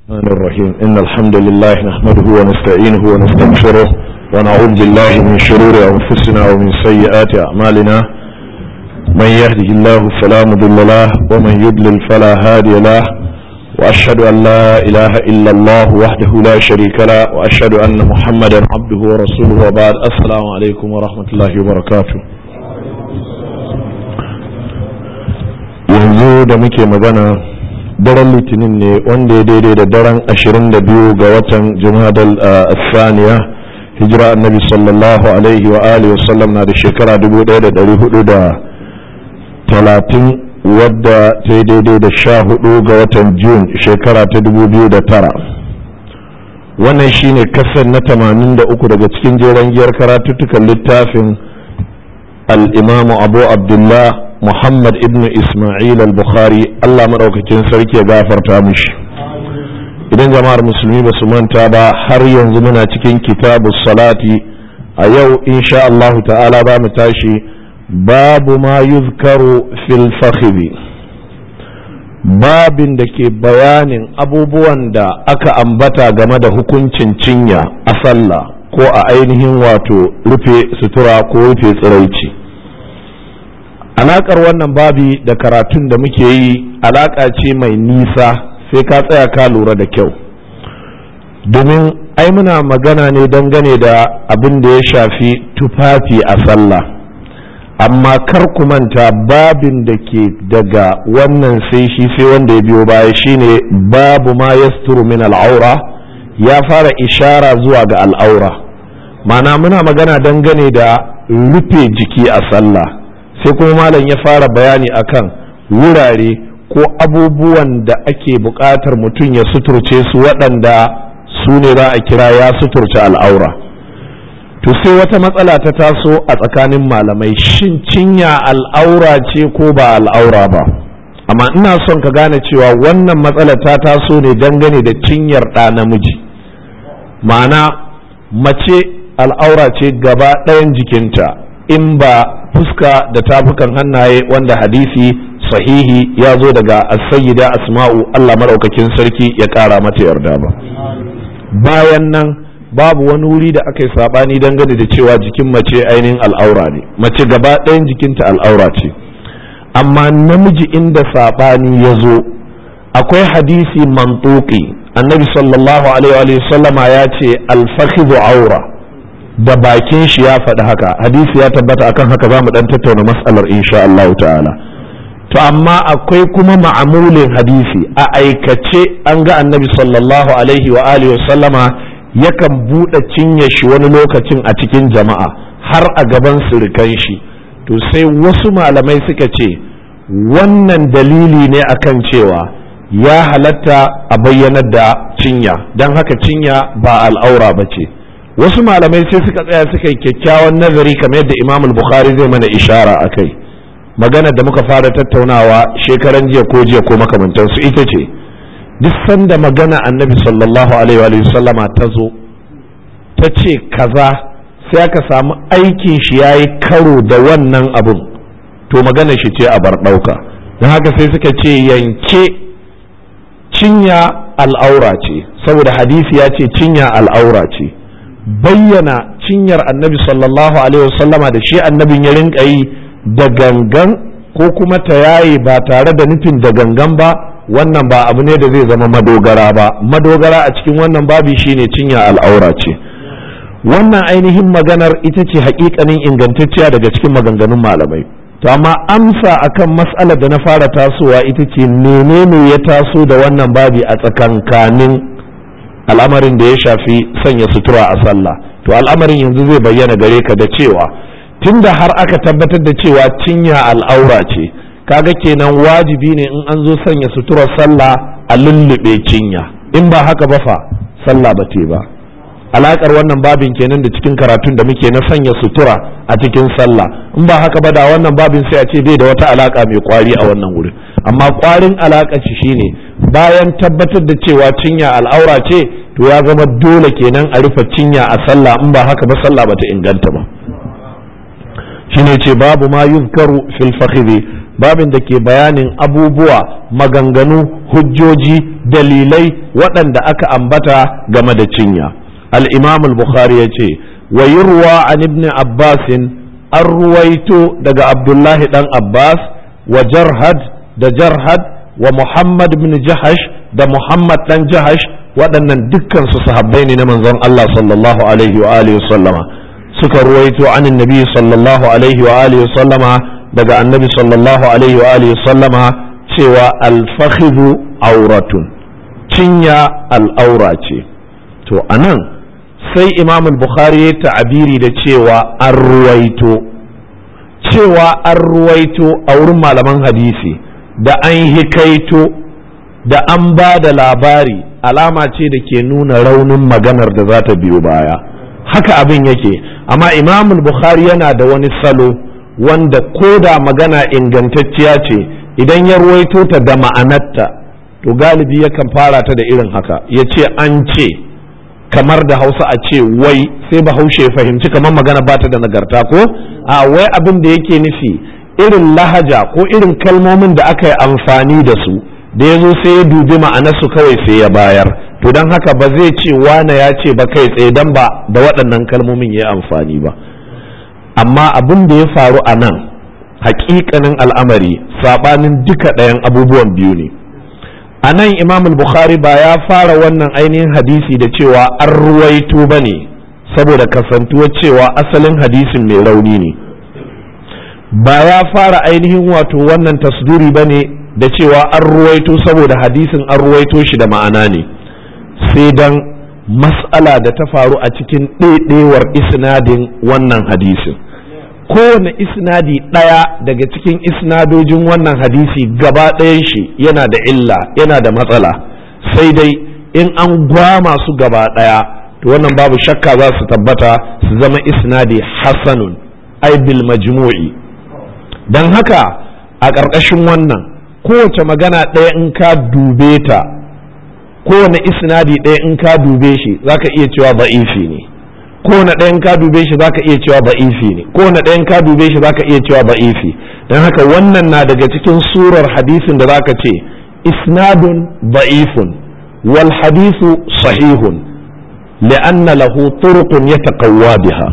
الرحمن الرحيم إن الحمد لله نحمده ونستعينه ونستغفره ونعوذ بالله من شرور أنفسنا ومن سيئات أعمالنا من يهده الله فلا مضل له ومن يضلل فلا هادي له وأشهد أن لا إله إلا الله وحده لا شريك له وأشهد أن محمدا عبده ورسوله وبعد السلام عليكم ورحمة الله وبركاته yanzu da muke magana daren litinin ne wanda ya daidai da daren 22 ga watan jumadal saniya hijira annabi sallallahu alaihi wa alihi wasallam na da shekara 1430 wadda ta yi daidai da 14 ga watan jun shekara ta 2009 wannan shine kasar na 83 daga cikin jeren giyar karatuttukan littafin al-imamu abu abdullah Muhammad ibn Ismail al-Bukhari Allah maɗaukakin sarki ya gafarta mishi idan jama'ar musulmi ba su manta ba har yanzu muna cikin kitabu salati a yau insha Allah ta'ala ba mu tashi babu ma yuzkaru fil fakhri babin da ke bayanin abubuwan da aka ambata game da hukuncin cinya a sallah ko a ainihin wato rufe sutura ko rufe tsiraici alakar wannan babi da karatun da muke yi alaka ce mai nisa sai ka tsaya ka lura da kyau domin ai muna magana ne dangane da abin da ya shafi tufafi a sallah amma kar ku manta babin da ke daga wannan sai shi sai wanda ya biyo baya shine babu ma yasturu min al'aura ya fara ishara zuwa ga al'aura mana muna magana dangane da rufe jiki a sallah sai kuma malam ya fara bayani akan wurare ko abubuwan da ake buƙatar mutum ya suturce su waɗanda su ne za a kira ya suturce al'aura to sai wata matsala ta taso a tsakanin malamai shin cinya al'aura ce ko ba al'aura ba amma ina son ka gane cewa wannan matsala ta taso ne dangane da cinyar ɗa namiji ma'ana mace al'aura ce gaba ɗayan jikinta in ba fuska da tafukan hannaye wanda hadisi sahihi ya zo daga as-sayyida asma'u Allah madaukakin sarki ya kara mata yarda ba bayan nan babu wani wuri da aka yi sabani dangane da cewa jikin mace ainihin al'aura ne mace gaba ɗayan jikinta al'aura ce amma namiji inda sabani ya zo akwai hadisi mantuki annabi sallallahu alaihi wa sallama ya ce al-fakhidhu aura da bakin shi ya faɗi haka hadisi ya tabbata akan haka za mu ɗan tattauna mas'alar insha Allah ta'ala to amma akwai kuma ma'amulin hadisi a aikace an ga annabi sallallahu alaihi wa alihi wa sallama yakan buɗe cinye shi wani lokacin a cikin jama'a har a gaban surukan shi to sai wasu malamai suka ce wannan dalili ne akan cewa ya halatta a bayyanar da cinya don haka cinya ba al'aura ba ce wasu malamai sai suka tsaya suka yi kyakkyawan nazari kamar yadda imam bukhari zai mana ishara a kai magana da muka fara tattaunawa shekaran jiya ko jiya ko makamantansu ita ce duk sanda magana annabi sallallahu alaihi wa sallama ta zo ta ce kaza sai aka samu aikin shi ya yi karo da wannan abun to magana shi ce a bar ɗauka don haka sai suka ce yanke cinya al'aura ce saboda hadisi ya ce cinya al'aura ce bayyana cinyar annabi sallallahu alaihi wasallama da shi annabin ya rinka yi da gangan ko kuma ta yaye ba tare da nufin da gangan ba wannan ba abu ne da zai zama madogara ba madogara a cikin wannan babi shine cinya al'aura ce wannan ainihin maganar ita ce hakikanin ingantacciya daga cikin maganganun malamai to amma amsa akan mas'alar da na fara tasowa ita ce menene ya taso da wannan babi a tsakankanin al'amarin da ya shafi sanya sutura a sallah to al'amarin yanzu zai bayyana gare ka da cewa tunda har aka tabbatar da cewa cinya al'aura ce kaga kenan wajibi ne in an zo sanya suturar sallah a lullube cinya in ba haka ba fa sallah ba te ba alakar wannan babin kenan da cikin karatun da muke na sanya sutura a cikin sallah in ba haka ba da wannan babin sai a ce bai da wata alaka mai kwari a wannan wurin amma kwarin alaka shi shine bayan tabbatar da cewa cinya al'aura ce to ya zama dole kenan a rufe cinya a sallah in ba haka ba sallah bata inganta ba shine ce babu ma yuzkaru fil fakhidhi babin da ke bayanin abubuwa maganganu hujjoji dalilai waɗanda aka ambata game da cinya al-imam al-bukhari ya ce wa yurwa an ibn abbasin an ruwaito daga abdullahi dan abbas wa jarhad da jarhad wa muhammad bin jahash da muhammad dan jahash waɗannan dukkan su sahabbai ne na manzon Allah sallallahu alaihi wa alihi sallama suka ruwaito an annabi sallallahu alaihi wa alihi sallama daga annabi sallallahu alaihi wa alihi sallama cewa al-fakhidhu auratun cinya al'aura ce to anan sai imam al-bukhari ya ta'abiri da cewa an ruwaito cewa an ruwaito a wurin malaman hadisi da an hikaito da an ba da labari alama ce da ke nuna raunin maganar da za ta biyo baya haka abin yake amma imam al-bukhari yana da wani salo wanda ko da magana ingantacciya ce idan ya ruwaito ta da ma'anarta to galibi yakan fara ta da irin haka ya ce an ce kamar da hausa a ce wai sai bahaushe ya fahimci kamar magana ba ta da nagarta ko a wai abin da yake nufi irin lahaja ko irin kalmomin da aka yi amfani da su da ya zo sai ya dubi ma'anarsu kawai sai ya bayar to don haka ba zai ce wane ya ce ba kai tsaye dan ba da waɗannan kalmomin ya yi amfani ba amma abin da ya faru a nan hakikanin al'amari saɓanin duka ɗayan abubuwan biyu ne a nan imam bukhari ba ya fara wannan ainihin hadisi da cewa an ruwaito ba ne saboda kasantuwar cewa asalin hadisin mai rauni ne ba ya fara ainihin wato wannan tasduri ba ne da cewa an ruwaito saboda hadisin an ruwaito shi da ma'ana ne sai dan mas'ala da ta faru a cikin ɗaiɗewar isnadin wannan hadisin kowane isnadi ɗaya daga cikin isnadojin wannan hadisi gaba ɗayan shi yana da illa yana da matsala sai dai in an gwama su gaba ɗaya to wannan babu shakka za su tabbata su zama isnadi hasanun ai bil majmu'i don haka a ƙarƙashin wannan kowace magana ɗaya in ka dube ta kowane isnadi ɗaya in ka dube shi zaka iya cewa ba'ifi ne kowane ɗayan ka dube shi zaka iya cewa ba'ifi ne kowane ɗayan ka dube shi zaka iya cewa ba'ifi don haka wannan na daga cikin surar hadisin da zaka ce isnadun ba'ifun wal hadisu sahihun li'anna lahu turuqun yataqawwa biha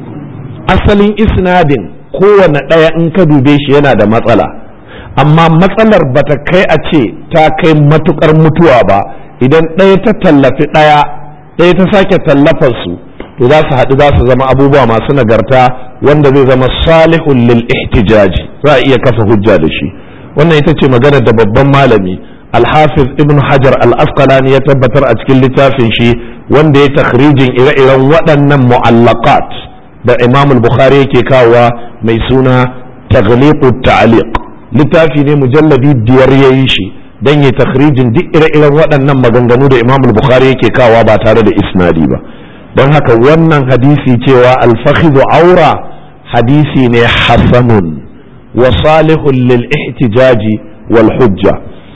asalin isnadin kowane ɗaya in ka dube shi yana da matsala amma matsalar bata kai a ce ta kai matukar mutuwa ba idan ɗaya ta tallafi ɗaya ɗaya ta sake tallafar su to za su haɗu za su zama abubuwa masu nagarta wanda zai zama salihun lil ihtijaji za a iya kafa hujja da shi wannan ita ce maganar da babban malami alhafiz ibn hajar al-asqalani ya tabbatar a cikin littafin shi wanda ya takhrijin ire-iren waɗannan mu'allaqat da imam al-bukhari yake kawowa mai suna taghliqu ta'liq littafi ne mujalladi biyar yayi shi dan ya takhrijin duk ire-iren waɗannan maganganu da imam al-bukhari yake kawowa ba tare da isnadi ba don haka wannan hadisi cewa alfakhidhu aura hadisi ne hasanun wa salihun lil ihtijaji wal hujja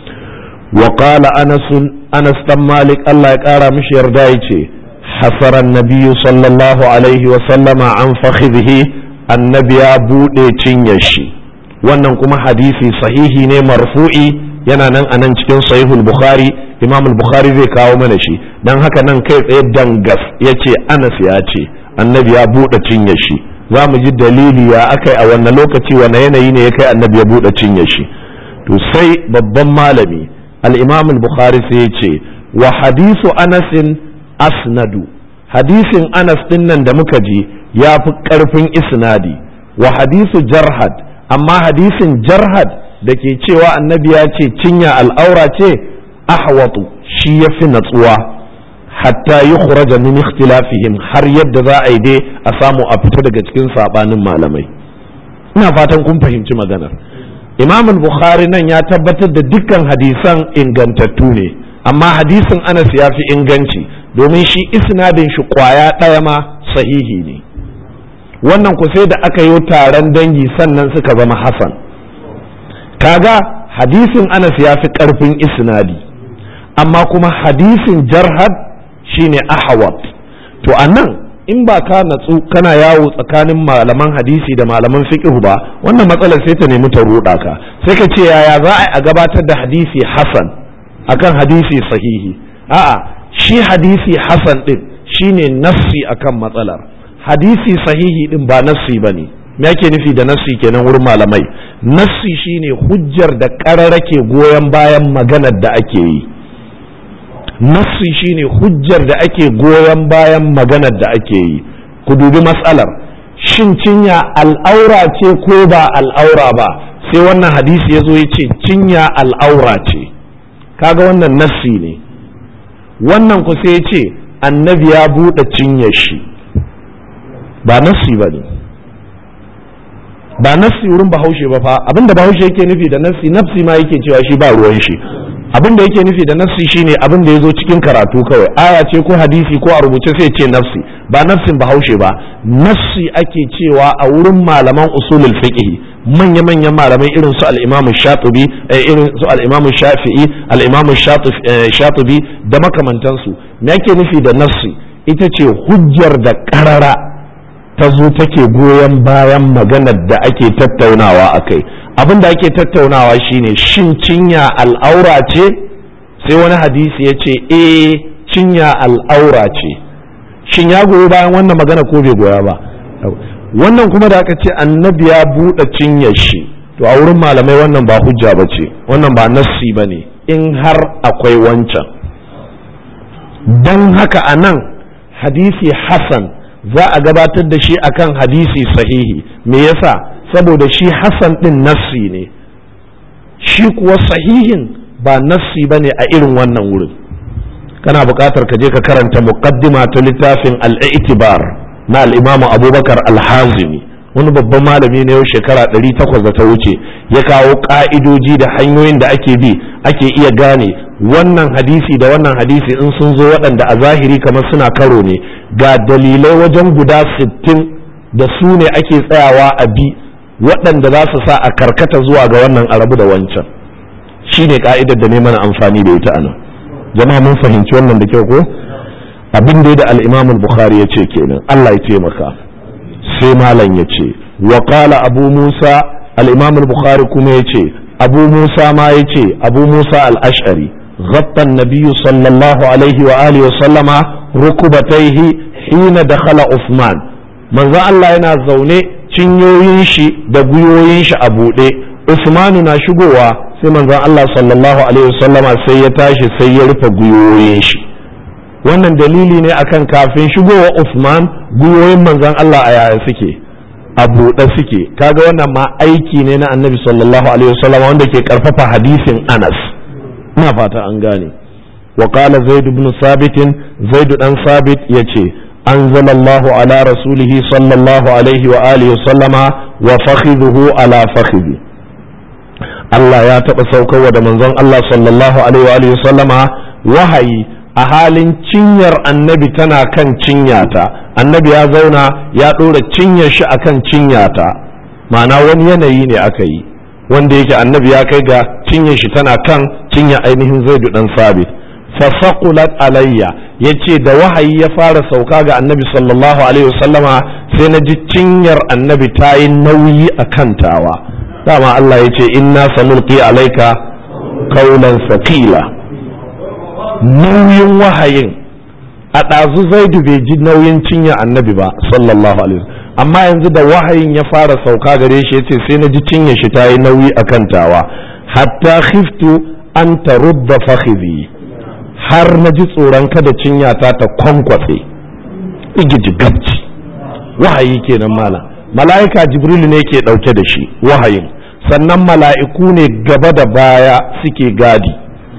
wa qala anas anas dan malik Allah ya kara mishi yarda yace hasara nabiyyu sallallahu alaihi wa sallama an fakhidhi annabi ya bude cinyar shi wannan kuma hadisi sahihi ne marfu'i yana nan a nan cikin sahihul bukhari imam bukhari zai kawo mana shi don haka nan kai tsaye dangas ya ce anas ya ce annabi ya buɗe cinye shi za mu ji dalili ya akai a wannan lokaci wane yanayi ne ya kai annabi ya buɗe cinye shi to sai babban malami al-imam bukhari sai ya ce wa hadisu anasin asnadu hadisin anas din nan da muka ji ya fi ƙarfin isnadi wa hadisu jarhad amma hadisin jarhad da ke cewa annabi ya ce cinya al'aura ce ahwatu shi ya fi natsuwa hatta yi khuraja min ikhtilafihim har yadda za a yi dai a samu a fita daga cikin sabanin malamai ina fatan kun fahimci maganar imam bukhari nan ya tabbatar da dukkan hadisan ingantattu ne amma hadisin anas ya fi inganci domin shi isnadin shi kwaya ɗaya ma sahihi ne wannan ku sai da aka yi taron dangi sannan suka zama hasan kaga hadisin anas ya fi ƙarfin isnadi amma kuma hadisin jarhad shine ahawat to a nan in ba ka natsu kana yawo tsakanin malaman hadisi da malaman fiqh ba wannan matsalar sai ta nemi ta ruɗa ka sai ka ce yaya za a gabatar da hadisi hasan akan hadisi sahihi a'a shi hadisi hasan din shine nassi akan matsalar hadisi sahihi din ba nassi bane me ake nufi da nassi kenan wurin malamai nassi shine hujjar da ƙararrake goyon bayan maganar da ake yi nassi shine hujjar da ake goyon bayan maganar da ake yi ku dubi matsalar shin cinya al'aura ce ko ba al'aura ba sai wannan hadisi ya zo ya ce cinya al'aura ce kaga wannan nassi ne wannan ku sai ya ce annabi ya buɗe cinyar shi ba nassi ba ne ba nassi wurin bahaushe ba fa abinda bahaushe yake nufi da nassi nafsi ma yake cewa shi ba ruwan shi abin da yake nufi da nassi shine abin da ya zo cikin karatu kawai aya ce ko hadisi ko a rubuce sai ce nafsi ba nafsin bahaushe ba nassi ake cewa a wurin malaman usulul fiqh manya manyan malamai irin su al-imam shatibi irin su al-imam shafi'i al-imam shatibi da makamantansu me yake nufi da nassi ita ce hujjar da karara ta zo take goyon bayan maganar da ake tattaunawa akai abin da ake tattaunawa shine shin cinya al'aura ce sai wani hadisi ya ce eh cinya al'aura ce shin ya goyi bayan wannan magana ko bai goya ba wannan kuma da aka ce annabi ya buɗe cinyar shi to a wurin malamai wannan ba hujja ba ce wannan ba nassi ba ne in har akwai wancan don haka a nan hadisi hasan za a gabatar da shi akan hadisi sahihi me yasa saboda shi Hassan ɗin nassi ne shi kuwa sahihin ba nassi ba ne a irin wannan wurin kana buƙatar ka je ka karanta muqaddima ta littafin al'itibar na al'imamu abubakar alhazimi wani babban malami ne yau shekara ɗari takwas da ta wuce ya kawo ƙa'idoji da hanyoyin da ake bi ake iya gane wannan hadisi da wannan hadisi in sun zo waɗanda a zahiri kamar suna karo ne ga dalilai wajen guda sittin da su ne ake tsayawa a bi waɗanda za su sa a karkata zuwa ga wannan arabu da wancan shi ne ka'idar da ne mana amfani da ita anan jama'a mun fahimci wannan da kyau ko abin da da al-imam bukhari ya ce kenan Allah ya taimaka sai malam ya ce wa qala abu musa al-imam bukhari kuma ya ce abu musa ma ya ce abu musa al-ash'ari غطى النبي صلى الله عليه وآله وسلم ركبتيه حين دخل عثمان من ذا الله ينا زوني cinyoyin shi da gwiwoyin shi a buɗe usmanu na shigowa sai manzon Allah sallallahu alaihi wasallama sai ya tashi sai ya rufe gwiwoyin shi wannan dalili ne akan kafin shigowa usman gwiwoyin manzon Allah a yaya suke a buɗe suke kaga wannan ma aiki ne na annabi sallallahu alaihi wasallama wanda ke karfafa hadisin anas ina fata an gane wa qala zaid ibn sabit zaid dan sabit yace أنزل الله على رسوله صلى الله عليه وآله وسلم وفخذه على فخذه Allah ya taɓa saukarwa da manzon Allah sallallahu alaihi wa sallama wahayi a halin cinyar annabi tana kan cinyata annabi ya zauna ya ɗora cinyar shi akan cinyata ma'ana wani yanayi ne aka yi wanda yake annabi ya kai ga cinyar shi tana kan cinya ainihin zaidu dan sabit fasaqulat alayya yace da wahayi ya fara sauka ga annabi sallallahu alaihi wasallama sai na ji cinyar annabi ta yi nauyi a kantawa dama Allah ya ce inna sanulqi alayka qawlan thaqila nauyin wahayin a ɗazu zaidu bai ji nauyin cinya annabi ba sallallahu alaihi amma yanzu da wahayin ya fara sauka gare shi yace sai na ji cinyar shi ta yi nauyi a kantawa hatta khiftu an tarudda fakhidhi har na ji tsoron kada cinyata ta kwankwatse igiji gabci wahayi kenan mala mala'ika jibril ne ke ɗauke da shi wahayin sannan mala'iku ne gaba da baya suke gadi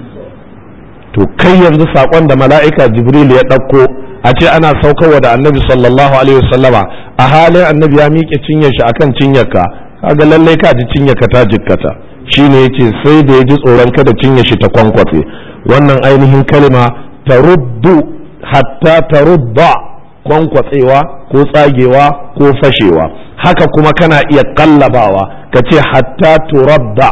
to kai yanzu saƙon da mala'ika jibril ya ɗauko a ce ana saukarwa da annabi sallallahu alaihi wasallama a halin annabi ya miƙe cinyar shi akan cinyarka kaga lallai ka ji cinyarka ta jikkata shine yace sai da ya ji tsoron kada cinyar shi ta kwankwatse wannan ainihin kalma ta ruddu hatta ta rudda kwankwatsewa ko tsagewa ko fashewa haka kuma kana iya kallabawa ka ce hatta turadda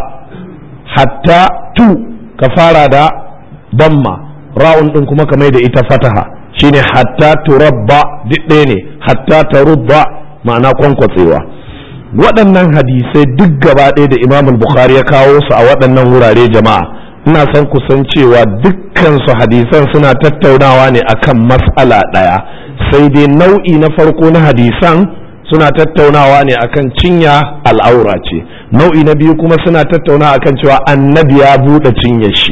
hatta tu ka fara da damma ra'un din kuma ka mai da ita fataha shine hatta turabba duk ɗaya ne hatta tarubba ma'ana kwankwatsewa waɗannan hadisai duk gaba ɗaya da imam bukhari ya kawo su a waɗannan wurare jama'a ina son kusan cewa dukkan su hadisan suna tattaunawa ne akan mas'ala ɗaya sai dai nau'i na farko na hadisan suna tattaunawa ne akan cinya al'aura ce nau'i na biyu kuma suna tattaunawa akan cewa annabi ya buɗe cinyar shi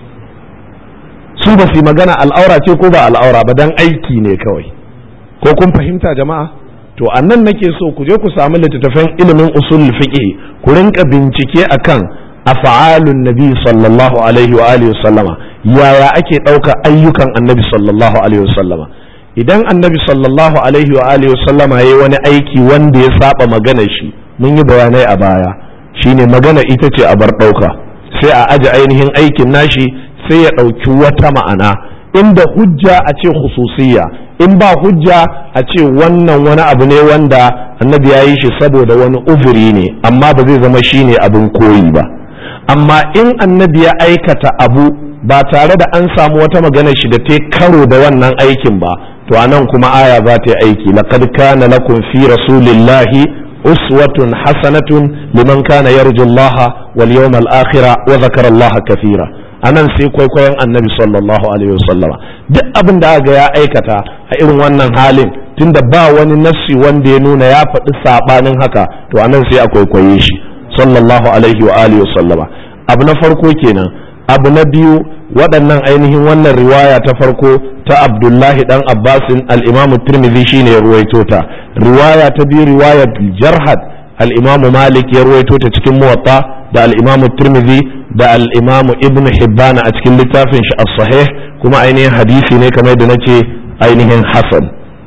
su ba su magana al'aura ce ko ba al'aura ba dan aiki ne kawai ko kun fahimta jama'a to annan nake so ku je ku samu littattafan ilimin usul fiqh ku rinka bincike akan af'alun nabi sallallahu alaihi wa alihi sallama yaya ake ɗauka ayyukan annabi sallallahu alaihi sallama idan annabi sallallahu alaihi wa alihi sallama yayi wani aiki wanda ya saba magana shi mun yi bayanai a baya shine magana ita ce a bar ɗauka sai a aje ainihin aikin nashi sai ya ɗauki wata ma'ana inda hujja a ce khususiyya in ba hujja a ce wannan wani abu ne wanda annabi ya yi shi saboda wani uzuri ne amma ba zai zama shine abin koyi ba amma in annabi ya aikata abu ba tare da an samu wata magana shi da ta karo da wannan aikin ba to anan kuma aya za ta yi aiki laqad kana lakum fi rasulillahi uswatun hasanatun liman kana yarju Allah wal yawmal akhir wa zakara Allah kathira anan sai kwaikwayon annabi sallallahu alaihi wasallama duk abin da aka ya aikata a irin wannan halin tunda ba wani nassi wanda ya nuna ya faɗi sabanin haka to anan sai a kwaikwaye shi sallallahu alaihi wa alihi wasallama abu na farko kenan abu na biyu waɗannan ainihin wannan riwaya ta farko ta abdullahi dan abbasin al-imamu tirmidhi shine ya ruwaito ta riwaya ta biyu riwayar jarhad al-imamu malik ya ruwaito ta cikin muwatta da al-imamu tirmidhi da al-imamu ibn hibban a cikin littafin shi as-sahih kuma ainihin hadisi ne kamar da nace ainihin hasan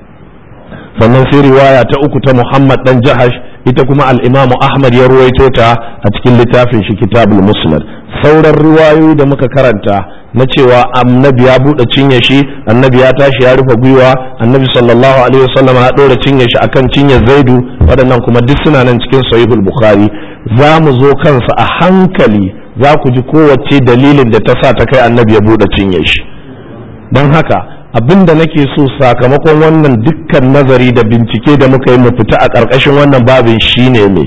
sannan sai riwaya ta uku ta muhammad dan jahash ita kuma al-imamu ahmad ya ruwaito ta a cikin littafin shi kitabul musnad sauran riwayoyi da muka karanta na cewa annabi ya buɗe cinye shi annabi ya tashi ya rufe gwiwa annabi sallallahu alaihi wasallam ya ɗora cinye shi akan cinye zaidu waɗannan kuma duk suna nan cikin sahihul bukhari za mu zo kansa a hankali za ku ji kowace dalilin da ta sa ta kai annabi ya buɗe cinye shi don haka abin da nake so sakamakon wannan dukkan nazari da bincike da muka yi mu fita a ƙarƙashin wannan babin shine mai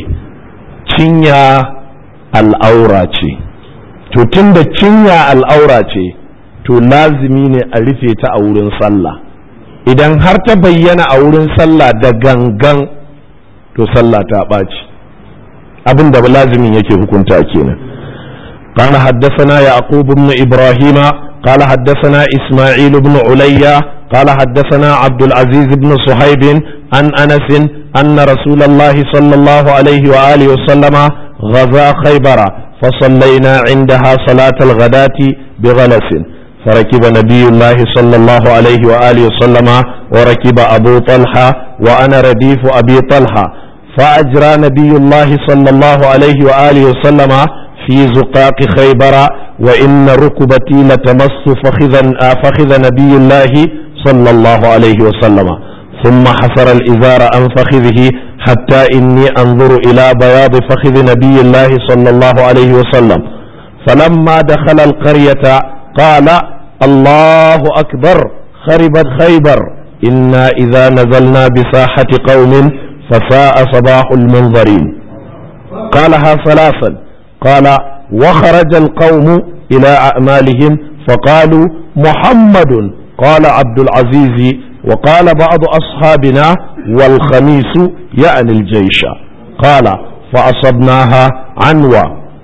cinya al'aura ce to tun da cinya al'aura ce to lazimi ne a rufe ta a wurin sallah idan har ta bayyana a wurin sallah da gangan to sallah ta ɓaci abin da lazimin yake hukunta kenan قال حدثنا يعقوب بن إبراهيم قال حدثنا إسماعيل بن عليا قال حدثنا عبد العزيز بن صهيب عن أنس أن رسول الله صلى الله عليه وآله وسلم غزا خيبر فصلينا عندها صلاة الغداة بغلس فركب نبي الله صلى الله عليه وآله وسلم وركب أبو طلحة وأنا رديف أبي طلحة فأجرى نبي الله صلى الله عليه وآله وسلم في زقاق خيبر وإن ركبتي لتمس فخذا فخذ نبي الله صلى الله عليه وسلم ثم حفر الإزار عن فخذه حتى إني أنظر إلى بياض فخذ نبي الله صلى الله عليه وسلم فلما دخل القرية قال الله أكبر خربت خيبر إنا إذا نزلنا بساحة قوم فساء صباح المنظرين قالها ثلاثا قال وخرج القوم إلى أعمالهم فقالوا محمد قال عبد العزيز وقال بعض أصحابنا والخميس يعني الجيش قال فأصبناها عنوى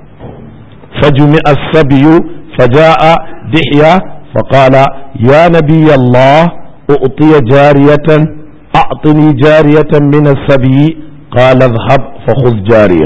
فجمع السبي فجاء دحية فقال يا نبي الله أعطي جارية أعطني جارية من السبي قال اذهب فخذ جارية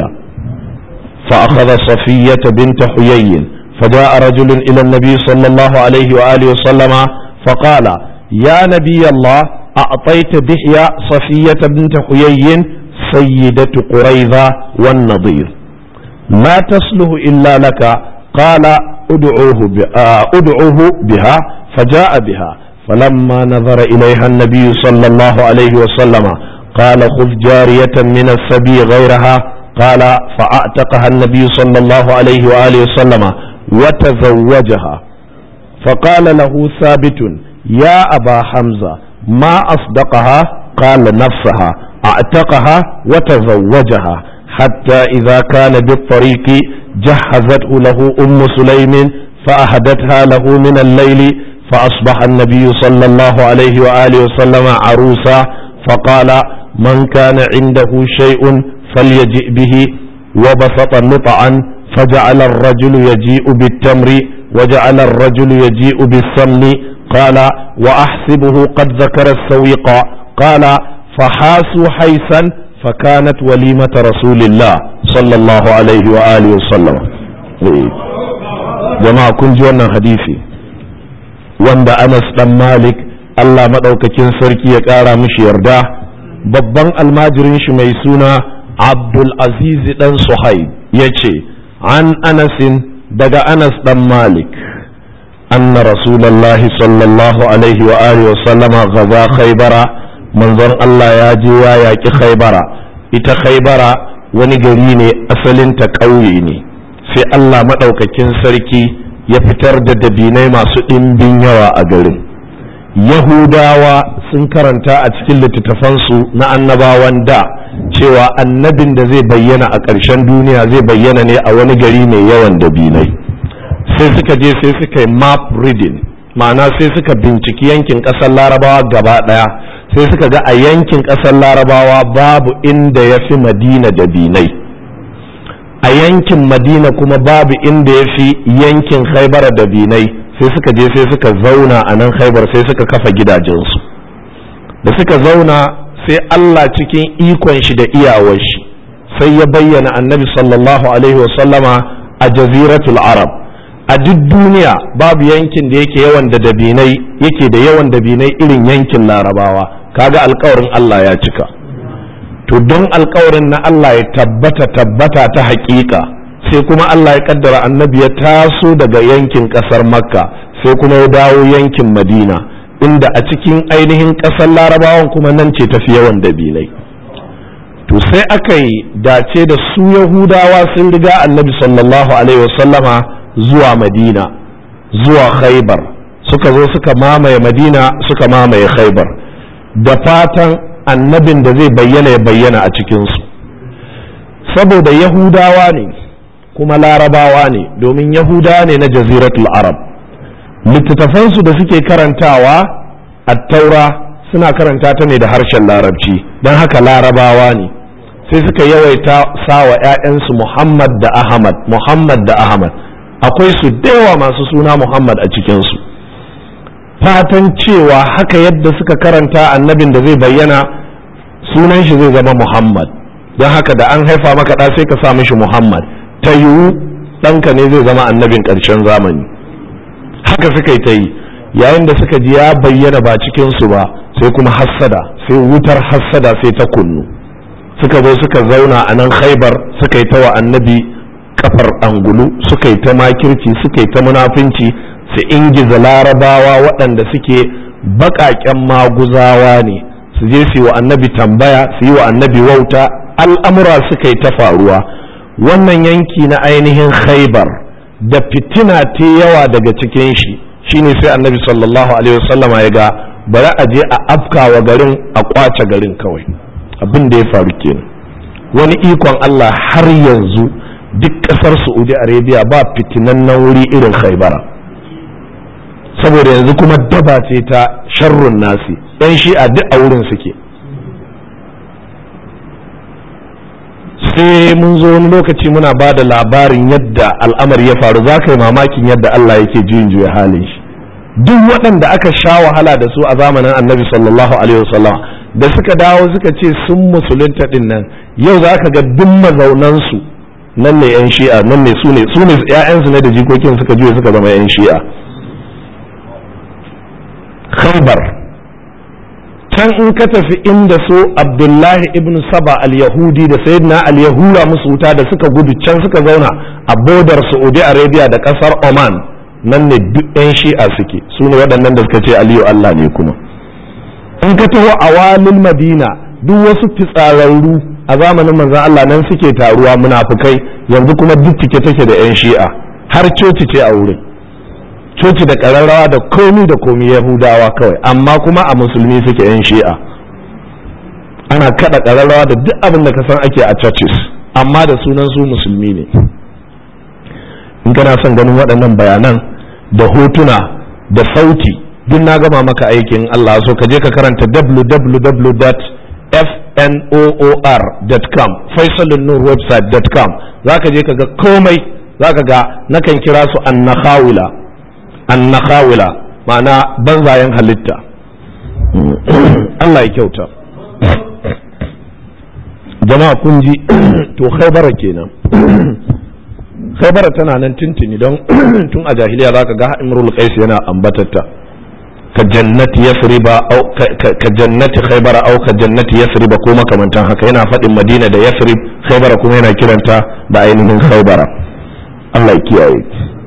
فأخذ صفية بنت حيي فجاء رجل إلى النبي صلى الله عليه وآله وسلم فقال يا نبي الله أعطيت دحية صفية بنت حيي سيدة قريظة والنضير ما تصله إلا لك قال ادعوه, ادعوه بها فجاء بها فلما نظر إليها النبي صلى الله عليه وسلم قال خذ جارية من السبي غيرها قال فأعتقها النبي صلى الله عليه وآله وسلم وتزوجها فقال له ثابت يا أبا حمزة ما أصدقها قال نفسها أعتقها وتزوجها حتى إذا كان بالطريق جهزته له أم سليم فأهدتها له من الليل فأصبح النبي صلى الله عليه وآله وسلم عروسا فقال من كان عنده شيء فليجئ به وبسط نطعا فجعل الرجل يجيء بالتمر وجعل الرجل يجيء بالسمن قال وأحسبه قد ذكر السويق قال فحاسوا حيثا فكانت وليمة رسول الله صلى الله عليه وآله وسلم جماعة كن جوانا حديثي wanda Anas dan Malik Allah maɗaukakin sarki ya ƙara mishi yarda babban almajirin shi mai suna Abdul Aziz dan Suhaib ya ce an Anasin daga Anas dan Malik anna Rasulallah sallallahu alaihi wa alihi wa sallama gaza khaybara manzon Allah ya je ya yaƙi khaybara ita khaybara wani gari ne asalinta ƙauye ne sai Allah maɗaukakin sarki ya fitar da dabinai masu ɗimbin yawa a garin yahudawa sun karanta a cikin littattafansu na annabawan da cewa annabin da zai bayyana a ƙarshen duniya zai bayyana ne a wani gari mai yawan dabinai sai suka je sai suka yi map reading ma'ana sai suka binciki yankin ƙasar larabawa gaba ɗaya sai suka ga a yankin ƙasar larabawa babu inda ya fi madina dabinai a yankin madina kuma babu inda ya fi yankin haibara da binai sai suka je sai suka zauna a nan haibar sai suka kafa gidajensu da suka zauna sai allah cikin ikon shi da iyawar shi sai ya bayyana annabi sallallahu alaihi wasallama a jaziratul arab a duk duniya babu yankin da yake yawan da dabinai yake da yawan dabinai irin yankin larabawa kaga alkawarin allah ya cika to don alkawarin na Allah ya tabbata tabbata ta hakika sai kuma Allah ya kaddara annabi ya taso daga yankin kasar makka sai kuma ya dawo yankin madina inda a cikin ainihin kasar larabawan kuma nan ce tafi yawan dabilai to sai aka yi dace da su yahudawa sun riga annabi sallallahu alaihi wasallama zuwa madina zuwa khaibar suka zo suka mamaye madina suka mamaye khaibar da fatan annabin da zai bayyana ya bayyana a cikinsu saboda yahudawa ne kuma larabawa ne domin yahudawa ne na jaziratul arab littattafansu da suke karantawa a taura suna karanta ta ne da harshen larabci don haka larabawa ne sai suka yawaita sawa 'ya'yansu muhammad da ahmad muhammad da ahmad akwai su yawa masu suna muhammad a cikinsu fatan cewa haka yadda suka karanta annabin da zai bayyana sunan shi zai zama Muhammad don haka da an haifa maka ɗa sai ka sa mishi Muhammad ta yiwu ɗanka ne zai zama annabin ƙarshen zamani haka suka yi ta yi yayin da suka ji ya bayyana ba cikinsu ba sai kuma hassada sai wutar hassada sai ta kunnu suka zo suka zauna a nan khaibar suka yi ta wa annabi kafar angulu suka yi ta makirci suka yi ta munafinci su ingiza larabawa waɗanda suke baƙaƙen maguzawa ne su je su yi wa annabi tambaya su yi wa annabi wauta al'amura suka yi ta faruwa wannan yanki na ainihin khaibar da fitina ta yawa daga cikin shi shine sai annabi sallallahu alaihi wasallam ya ga bari a je a afka wa garin a kwace garin kawai abin da ya faru kenan wani ikon Allah har yanzu duk ƙasar Saudi Arabia ba fitinannen wuri irin khaibara saboda yanzu kuma daba ce ta sharrun nasi yan shi'a duk a wurin suke sai mun zo wani lokaci muna ba da labarin yadda al'amari ya faru za ka yi mamakin yadda Allah yake juyin juya halin shi duk waɗanda aka sha wahala da su a zamanin annabi sallallahu alaihi wasallam da suka dawo suka ce sun musulunta din nan yau za ka ga duk mazaunansu nan ne yan shi'a nan ne su ne su ne 'ya'yansu ne da jikokin suka juya suka zama yan shi'a khaybar can in ka tafi inda su abdullahi ibn saba al-yahudi da sayyidina al-yahuda musu wuta da suka gudu can suka zauna a bodar saudi arabia da kasar oman nan ne duk yan shi'a suke su ne waɗannan da suka ce aliyu allah ne kuma in ka taho a walin madina duk wasu fitsararru a zamanin manzon allah nan suke taruwa munafukai yanzu kuma duk cike take da yan shi'a har coci ce a wurin coci da ƙararrawa da komi da komi yahudawa kawai amma kuma a musulmi suke yan shi'a ana kada ƙararrawa da duk abin da ka san ake a churches amma da sunan su musulmi ne in kana son ganin waɗannan bayanan da hotuna da sauti duk na gama maka aikin Allah so ka je ka karanta www.fnoor.com faisalun website.com za ka je ka ga komai za ka ga nakan kira su annakhawila annakhawila ma'ana banzayen halitta Allah ya kyauta jama'a kun ji to khaybara kenan khaybara tana nan tintini don tun a jahiliya zaka ga imrul qais yana ambatatta ka jannati yasriba au ka jannati khaybara au ka jannati yasriba ko makamantan haka yana faɗin madina da yasrib khaybara kuma yana kiranta da ainihin khaybara Allah ya kiyaye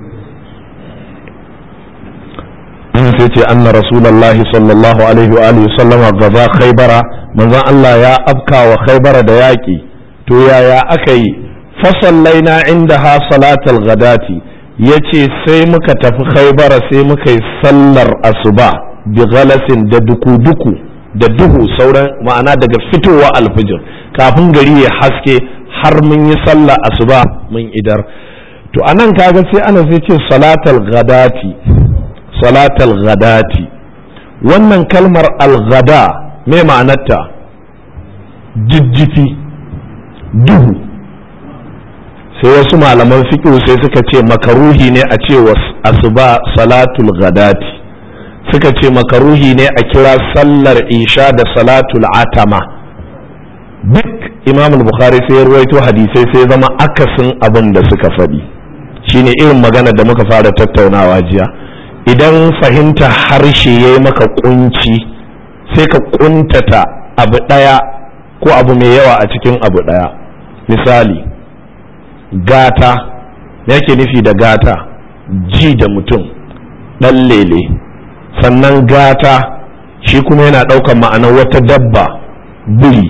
an sai ce anna rasulullahi sallallahu alaihi wa alihi sallama gaza khaybara manzon Allah ya afka wa khaybara da yaki to yaya aka yi fasallaina indaha salatal ghadati yace sai muka tafi khaybara sai muka yi sallar asuba bi ghalasin da duku-duku da duhu sauran ma'ana daga fitowa alfijir kafin gari ya haske har mun yi sallar asuba mun idar to anan kaga sai ana sai ce salatal ghadati salatal ghadati wannan kalmar al-ghada me ma'anarta jijjifi duhu sai wasu malaman fiƙo sai suka ce makaruhi ne a ce asuba salatul ghadati suka ce makaruhi ne a kira sallar isha da salatul atama duk imam bukhari sai ya ruwaito hadisai sai zama akasin abin da suka faɗi shine irin magana da muka fara tattaunawa jiya idan fahimta harshe ya yi maka kunci sai ka kuntata abu ɗaya ko abu mai yawa a cikin abu ɗaya misali gata yake nufi da gata ji da mutum ɗan lele sannan gata shi kuma yana ɗaukar ma'anar wata dabba biri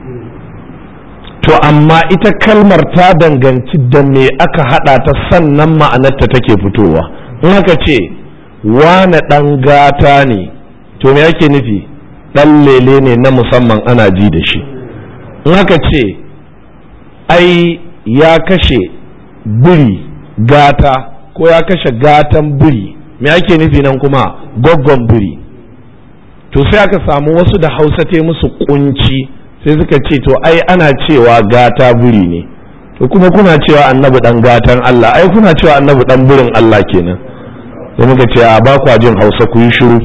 to amma ita kalmar ta danganci da me aka haɗa ta sannan ma'anarta take fitowa in aka ce wane ɗan gata ne to me yake nufi ɗan lele ne na musamman ana ji da shi in aka ce ai ya kashe biri gata ko ya kashe gatan biri me ake nufi nan kuma gwaggon biri to sai aka samu wasu da hausa te musu kunci sai suka ce to ai ana cewa gata biri ne to kuma kuna cewa annabi dan gatan Allah ai kuna cewa annabi dan birin Allah kenan sai muka ce a ba kwa jin hausa ku yi shiru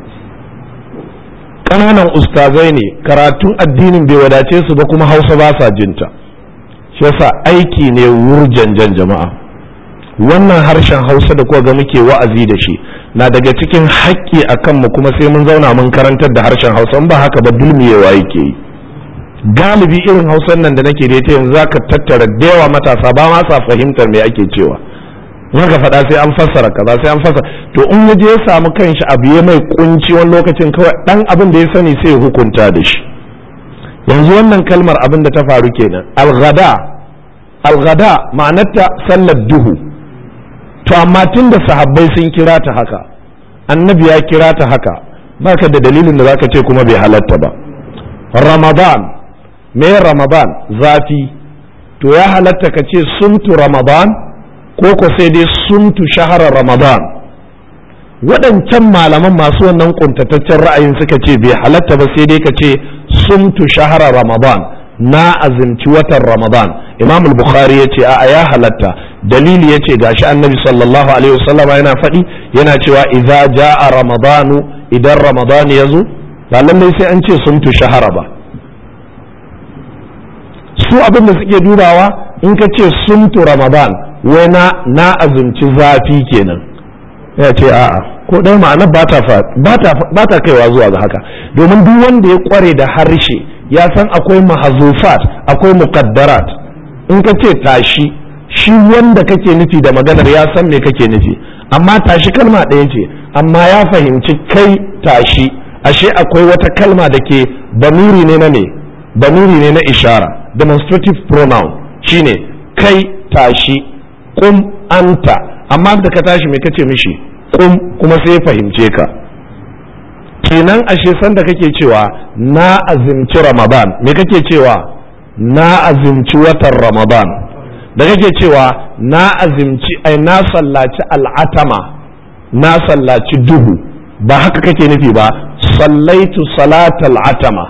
ƙananan ustazai ne karatun addinin bai wadace su ba kuma hausa ba sa jinta shi yasa aiki ne wurjanjan jama'a wannan harshen hausa da kuka ga muke wa'azi da shi na daga cikin haƙƙi a kanmu kuma sai mun zauna mun karantar da harshen hausa ba haka ba dulmiyewa yake yi galibi irin hausan nan da nake da ita yanzu zaka tattara da yawa matasa ba ma sa fahimtar me ake cewa in ka faɗa sai an fassara kaza sai an fassara to in ya je ya samu kanshi abu ya mai kunci wani lokacin kawai dan abin da ya sani sai ya hukunta da shi yanzu wannan kalmar abin da ta faru kenan alghada alghada ma'anarta sallar duhu to amma tun da sahabbai sun kira ta haka annabi ya kira ta haka baka da dalilin da zaka ce kuma bai halatta ba ramadan me ramadan zafi to ya halatta ka ce sumtu ramadan ko ko sai dai sumtu shahara ramadan waɗancan malaman masu wannan kuntataccen ra'ayin suka ce bai halatta ba sai dai ka ce sumtu shahara ramadan na azumci watan ramadan imam al-bukhari ya ce a'a ya halatta dalili ya ce gashi annabi sallallahu alaihi wasallama yana faɗi yana cewa idza jaa ramadanu idan ramadan ya zo ba lallai sai an ce sumtu shahara ba su abin da suke dubawa in ka ce sumtu ramadan wai na na azumci zafi kenan ya ce a'a ko ɗaya ma'ana ba ta kaiwa zuwa ga haka domin duk wanda ya kware da harshe ya san akwai mahazufat akwai muqaddarat in ka ce tashi shi wanda kake nufi da maganar ya san me kake nufi amma tashi kalma ɗaya ce amma ya fahimci kai tashi ashe akwai wata kalma da ke bamiri ne na me bamiri ne na ishara demonstrative pronoun shine kai tashi kum anta amma da ka tashi me kace mishi kum kuma sai ya fahimce ka kenan ashe sanda kake cewa na azimci ramadan me kake cewa na azimci watan ramadan da kake cewa na azimci ai na sallaci al'atama na sallaci duhu ba haka kake nufi ba sallaitu salatal atama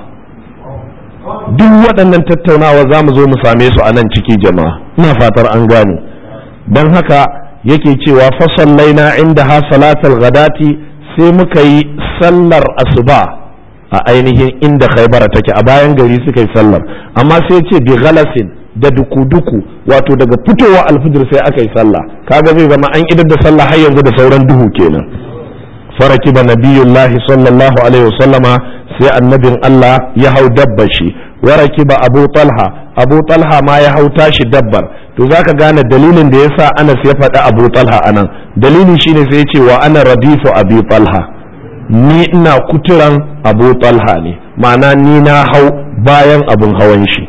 duk waɗannan tattaunawa za mu zo mu same su a nan ciki jama'a ina fatar an gane don haka yake cewa fasallaina inda ha salatal gadati sai muka yi sallar asuba a ainihin inda khaibara take a bayan gari suka yi sallar amma sai ce bi galasin da duku-duku wato daga fitowa alfijir sai aka yi sallah kaga zai zama an idar da sallah har yanzu da sauran duhu kenan faraki ba nabiyullahi sallallahu alaihi wasallama sai annabin Allah ya hau dabbar shi waraki ba abu talha abu talha ma ya hau tashi dabbar to zaka gane dalilin da yasa Anas ya faɗi abu talha anan dalili shine sai ce wa ana radifu abi talha ni ina kuturan abu talha ne ma'ana ni na hau bayan abun hawan shi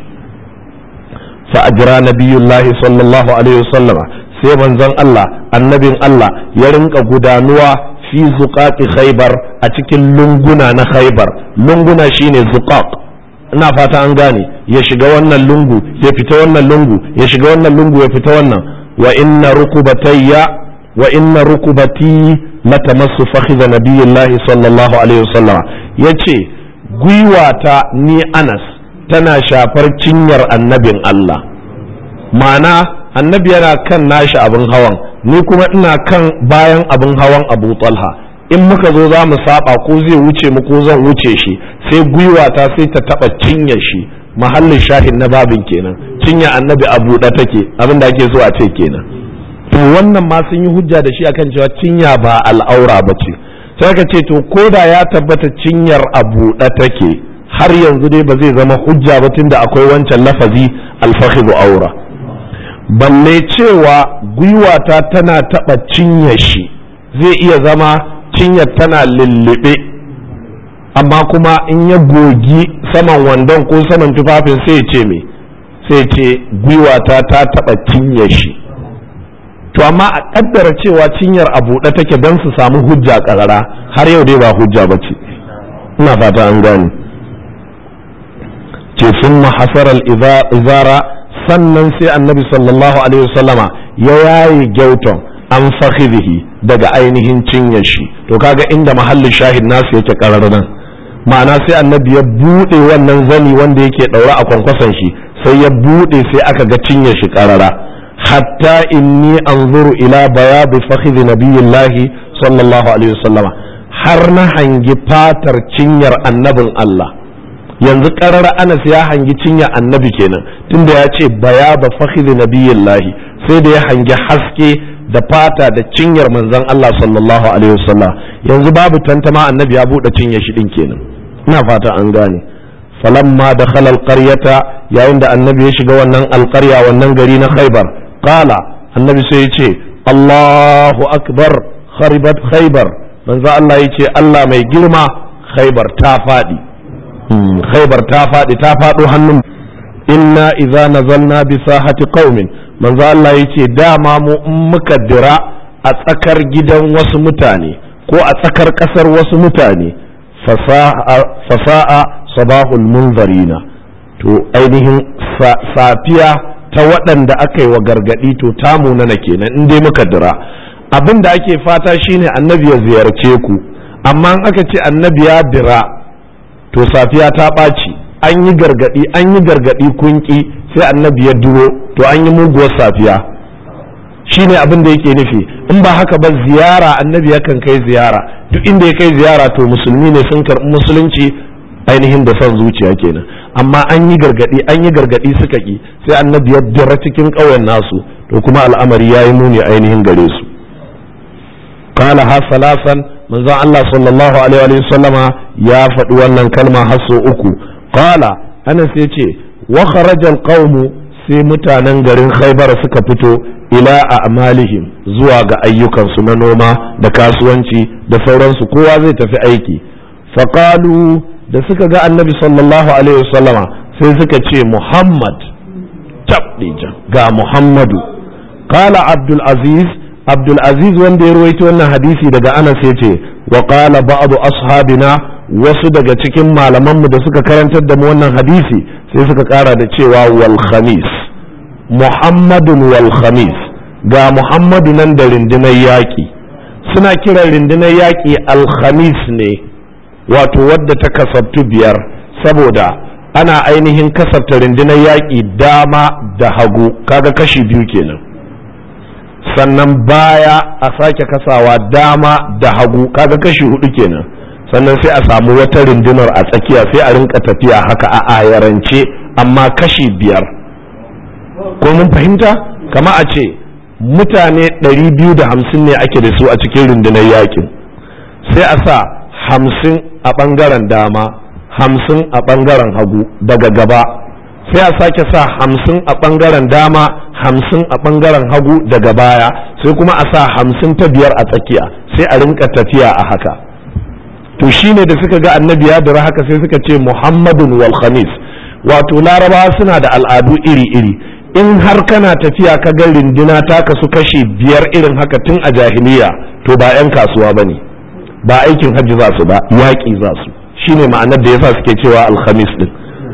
fa ajra nabiyullahi sallallahu alaihi wasallama sai manzon Allah annabin Allah ya rinka gudanuwa fi zuqaqi khaybar a cikin lunguna na khaybar lunguna shine zuqaq ina fata an gane ya shiga wannan lungu ya fita wannan lungu ya shiga wannan lungu ya fita wannan wa inna rukubatayya wa inna rukubati latamassu fakhidha nabiyillahi sallallahu alaihi wasallam yace gwiwata ni Anas tana shafar cinyar annabin Allah ma'ana annabi yana kan nashi abin hawan ni kuma ina kan bayan abin hawan Abu Talha in muka zo za mu saba ko zai wuce mu ko zan wuce shi sai gwiwata sai ta taba cinyar shi mahallin shahin na babin kenan cinya annabi a buɗe take abin da ake so a ce kenan to wannan ma sun yi hujja da shi akan cewa cinya ba al'aura ba ce sai ka ce to ko da ya tabbata cinyar a buɗe take har yanzu dai ba zai zama hujja ba tunda akwai wancan lafazi alfahidu aura balle cewa gwiwata tana taɓa cinyar shi zai iya zama cinyar tana lullube amma kuma in ya gogi saman wandon ko saman tufafin sai ce me sai ce gwiwata ta taɓa cinyar shi to amma a ƙaddara cewa cinyar a buɗe take don su samu hujja ƙarara har yau dai ba hujja ba ce ina fata an gane ce sun hasarar izara sannan sai annabi sallallahu alaihi wasallama ya yaye gyauton an fakhidhi daga ainihin cinyar shi to kaga inda mahallin shahid nasu yake karar nan ma'ana sai annabi ya bude wannan zani wanda yake daura a kwankwason shi sai ya bude sai aka ga cinyar shi karara hatta inni anzuru ila bayadi fakhidhi nabiyillahi sallallahu alaihi wasallama har na hangi fatar cinyar annabin Allah yanzu karara Anas ya hangi cinyar annabi kenan tunda ya ce bayaba fakhidhi nabiyillahi sai da ya hangi haske da fata da cinyar manzon Allah sallallahu alaihi wasallam yanzu babu tantama annabi ya bude cinyar shi din kenan ina fata an gane falamma dakhala alqaryata yayin da annabi ya shiga wannan alqarya wannan gari na Khaibar qala annabi sai ya ce Allahu akbar kharibat khaybar manzo Allah ya ce Allah mai girma khaybar ta fadi khaybar ta fadi ta fado hannun inna idza nazalna bi sahati qaumin manzo Allah yace dama mu in muka dira a tsakar gidan wasu mutane ko a tsakar kasar wasu mutane fasa'a sabahul munzarina to ainihin safiya ta waɗanda aka yi wa gargaɗi to ta munana kenan in dai muka dira abin da ake fata shine annabi ya ziyarce ku amma in aka ce annabi ya dira to safiya ta ɓaci an yi gargadi an yi gargadi kunki sai annabi ya duro to an yi muguwar safiya shine abin da yake nufi in ba haka ba ziyara annabi yakan kai ziyara duk inda ya kai ziyara to musulmi ne sun karɓi musulunci ainihin da son zuciya kenan amma an yi gargadi an yi gargadi suka ki sai annabi ya dira cikin ƙauyen nasu to kuma al'amari ya yi muni ainihin gare su qala ha salasan manzon Allah sallallahu alaihi wa sallama ya faɗi wannan kalma har sau uku qala anas ya ce wa kharajal qaumu sai mutanen garin khaybar suka fito ila a'malihim zuwa ga ayyukansu na noma da kasuwanci da sauransu kowa zai tafi aiki faqalu da suka ga annabi sallallahu alaihi wasallama sai suka ce muhammad tabdija ga muhammadu qala abdul aziz abdul aziz wanda ya ruwaito wannan hadisi daga anas ya ce wa qala ba'd ashabina wasu daga cikin malamanmu da suka karantar da mu wannan hadisi sai suka kara da cewa wal khamis muhammadun wal khamis ga muhammadu nan da rundunar yaƙi suna kiran rundunar yaƙi alhamis ne wato wadda ta kasabtu biyar saboda ana ainihin kasabta rundunar yaƙi dama da hagu kaga kashi biyu kenan sannan baya a sake kasawa dama da hagu kaga kashi hudu kenan sannan sai a samu wata rundunar a tsakiya sai a rinka tafiya haka a ayarance amma kashi biyar ko mun fahimta kama a ce mutane 250 ne ake da su a cikin rundunar yakin sai a sa hamsin a ɓangaren dama hamsin a ɓangaren hagu daga gaba sai a sake sa hamsin a ɓangaren dama hamsin a ɓangaren hagu daga baya sai kuma a sa hamsin ta biyar a tsakiya sai a rinka tafiya a haka to shine da suka ga annabi ya dira haka sai suka ce muhammadun wal khamis wato larabawa suna da al'adu iri-iri in har kana tafiya ka ga rinduna ta kasu kashi biyar irin haka tun a jahiliya to ba 'yan kasuwa ba ne ba aikin hajji za su ba yaƙi za su shine ma'anar da yasa suke cewa alhamis din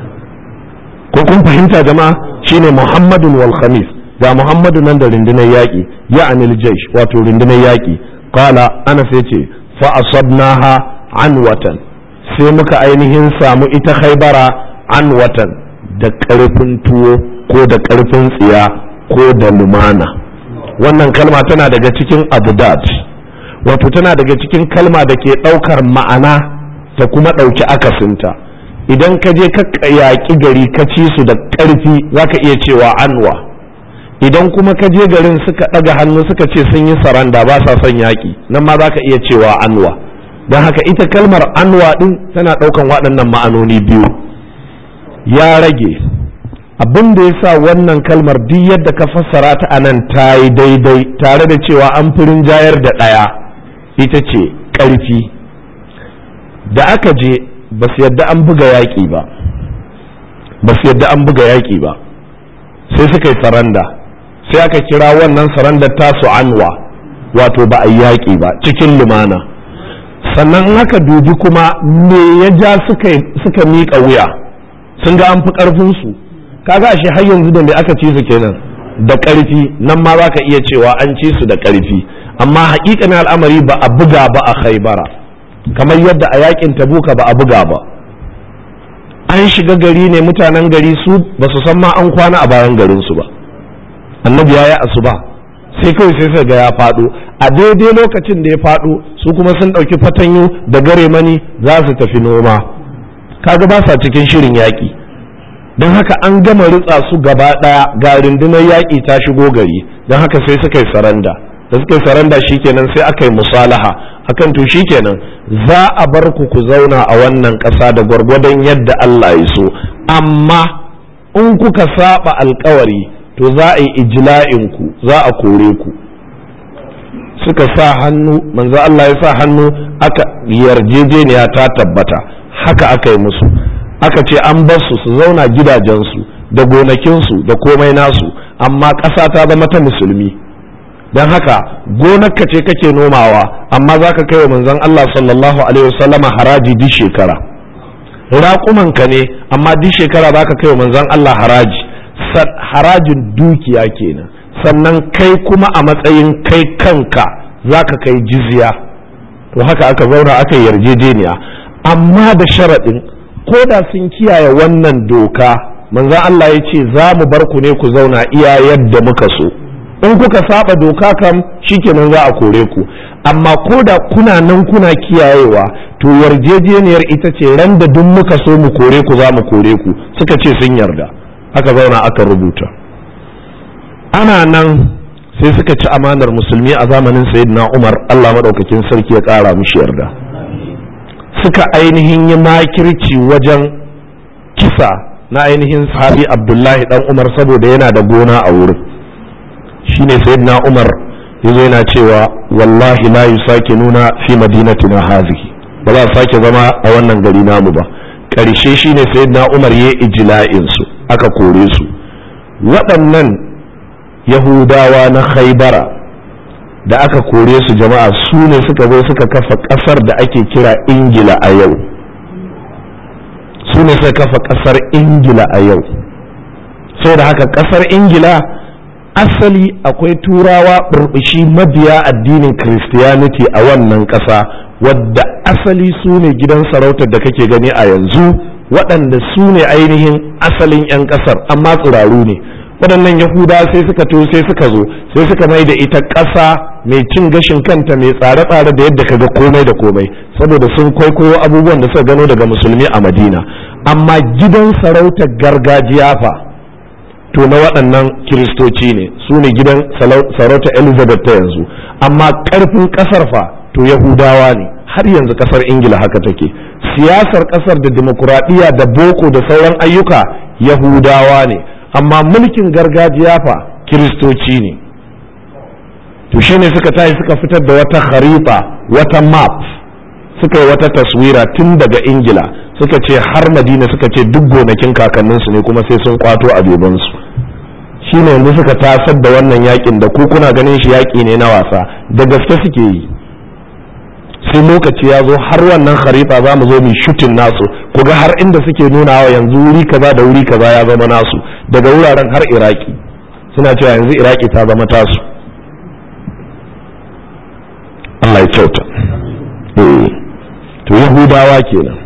ko kun fahimta jama'a shine muhammadun wal khamis ga muhammadu nan da rundunar yaƙi ya anil jaish wato rundunar yaƙi qala anas yace fa asabnaha an watan sai muka ainihin samu ita khaybara an watan da ƙarfin tuwo ko da ƙarfin tsiya ko da lumana wannan kalma tana daga cikin abudad wato tana daga cikin kalma da ke ɗaukar ma'ana ta kuma ɗauki akasinta idan ka je ka yaƙi gari ka ci su da ƙarfi za ka iya cewa anwa idan kuma ka je garin suka ɗaga hannu suka ce sun yi saranda ba sa son yaƙi nan ma za ka iya cewa anwa don haka ita kalmar anwa ɗin tana ɗaukan waɗannan ma'anoni biyu ya rage abin da ya sa wannan kalmar duk yadda ka fassara ta a nan ta yi daidai tare da cewa an firin jayar da ɗaya ita ce ƙarfi da aka je ba su yadda an buga yaƙi ba ba su yadda an buga yaƙi ba sai suka yi saranda sai aka kira wannan sarandar tasu anwa wato ba a yaƙi ba cikin lumana sannan aka dubi kuma me ya ja suka miƙa wuya sun ga an fi ƙarfinsu kaga ashe har yanzu da me aka ci su kenan da ƙarfi nan ma za ka iya cewa an ci su da ƙarfi amma haƙiƙanin al'amari ba a buga ba a khaibara kamar yadda a yakin tabuka ba a buga ba an shiga gari ne mutanen gari su ba su san ma an kwana a bayan garinsu ba annabi ya yi asuba sai kawai sai sai ga ya faɗo a daidai lokacin da ya faɗo su kuma sun ɗauki fatanyu da gare mani za su tafi noma kaga ba sa cikin shirin yaƙi don haka an gama ritsa su gaba ɗaya ga rundunar yaƙi ta shigo gari don haka sai suka yi saranda da suka yi saranda shikenan sai aka yi musalaha akan to shikenan za a bar ku ku zauna a wannan ƙasa da gwargwadon yadda Allah ya so amma in kuka saba alkawari to za a yi ijla'in ku za a kore ku suka sa hannu manzo Allah ya sa hannu aka yarjejeniya ta tabbata haka aka yi musu aka ce an bar su su zauna gidajensu da gonakinsu da komai nasu amma ƙasa ta zama ta musulmi don haka gonarka ce kake nomawa amma za ka kai wa manzon Allah sallallahu alaihi wasallama haraji duk shekara raƙumanka ne amma duk shekara za ka kai wa manzon Allah haraji harajin dukiya kenan sannan kai kuma a matsayin kai kanka za ka kai jizya to haka aka zauna aka yarjejeniya amma da sharaɗin ko da sun kiyaye wannan doka manzon Allah ya ce za mu bar ku ne ku zauna iya yadda muka so in kuka saba doka kam shikenan za a kore ku amma ko da kuna nan kuna kiyayewa to yarjejeniyar ita ce ran da duk muka so mu kore ku za mu kore ku suka ce sun yarda aka zauna aka rubuta ana nan sai suka ci amanar musulmi a zamanin sayyidina umar allah maɗaukakin sarki ya ƙara mushi yarda suka ainihin yi makirci wajen kisa na ainihin sahabi abdullahi dan umar saboda yana da gona a wurin shine sayyidina umar yazo yana cewa wallahi la yusake nuna fi madinatina hazihi ba za a sake zama a wannan gari namu ba ƙarshe shine sayyidina umar ya ijla'in su aka kore su waɗannan yahudawa na khaibara da aka kore su jama'a su ne suka zo suka kafa ƙasar da ake kira ingila a yau su ne suka kafa ƙasar ingila a yau sai da haka ƙasar ingila asali akwai turawa burbushi mabiya addinin christianity a wannan ƙasa wadda asali su ne gidan sarautar da kake gani a yanzu waɗanda su ne ainihin asalin 'yan ƙasar amma tsiraru ne waɗannan yahuda sai suka to sai suka zo sai suka mai da ita ƙasa mai cin gashin kanta mai tsare-tsare da yadda kaga komai da komai saboda sun kwaikwayo abubuwan da suka gano daga musulmi a madina amma gidan sarautar gargajiya fa to na waɗannan kiristoci ne su ne gidan sarautar elizabeth ta yanzu amma ƙarfin ƙasar fa to yahudawa ne har yanzu ƙasar ingila haka take siyasar ƙasar da dimokuraɗiyya da boko da sauran ayyuka yahudawa ne amma mulkin gargajiya fa kiristoci ne to shine suka tashi suka fitar da wata kharifa wata map suka yi wata taswira tun daga ingila suka ce har madina suka ce duk gonakin kakanninsu ne kuma sai sun kwato a bebansu shine yanzu suka tasar da wannan yakin da ku kuna ganin shi yaki ne na wasa da gaske suke yi sai lokaci ya zo har wannan kharifa za mu zo mu shutin nasu ku ga har inda suke nunawa yanzu wuri kaza da wuri kaza ya zama nasu daga wuraren har iraki suna cewa yanzu iraki ta zama tasu Allah ya kyauta to yahudawa kenan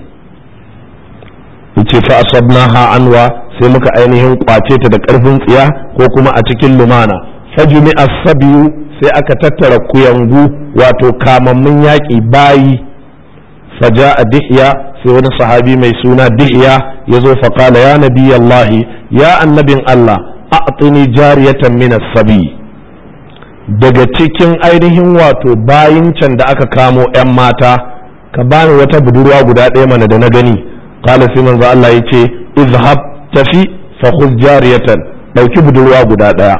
yace fa asabnaha anwa sai muka ainihin kwace ta da karfin tsiya ko kuma a cikin lumana fajumi as-sabiyu sai aka tattara kuyangu wato kamammun yaƙi bayi faja a dihya sai wani sahabi mai suna dihya ya zo faƙala ya nabi Allah ya annabin Allah a'tini jariyatan min sabi daga cikin ainihin wato bayin can da aka kamo 'yan mata ka bani wata budurwa guda ɗaya mana da na gani qala sai manzo Allah ya ce izhab tafi fa khudh jariyatan dauki budurwa guda ɗaya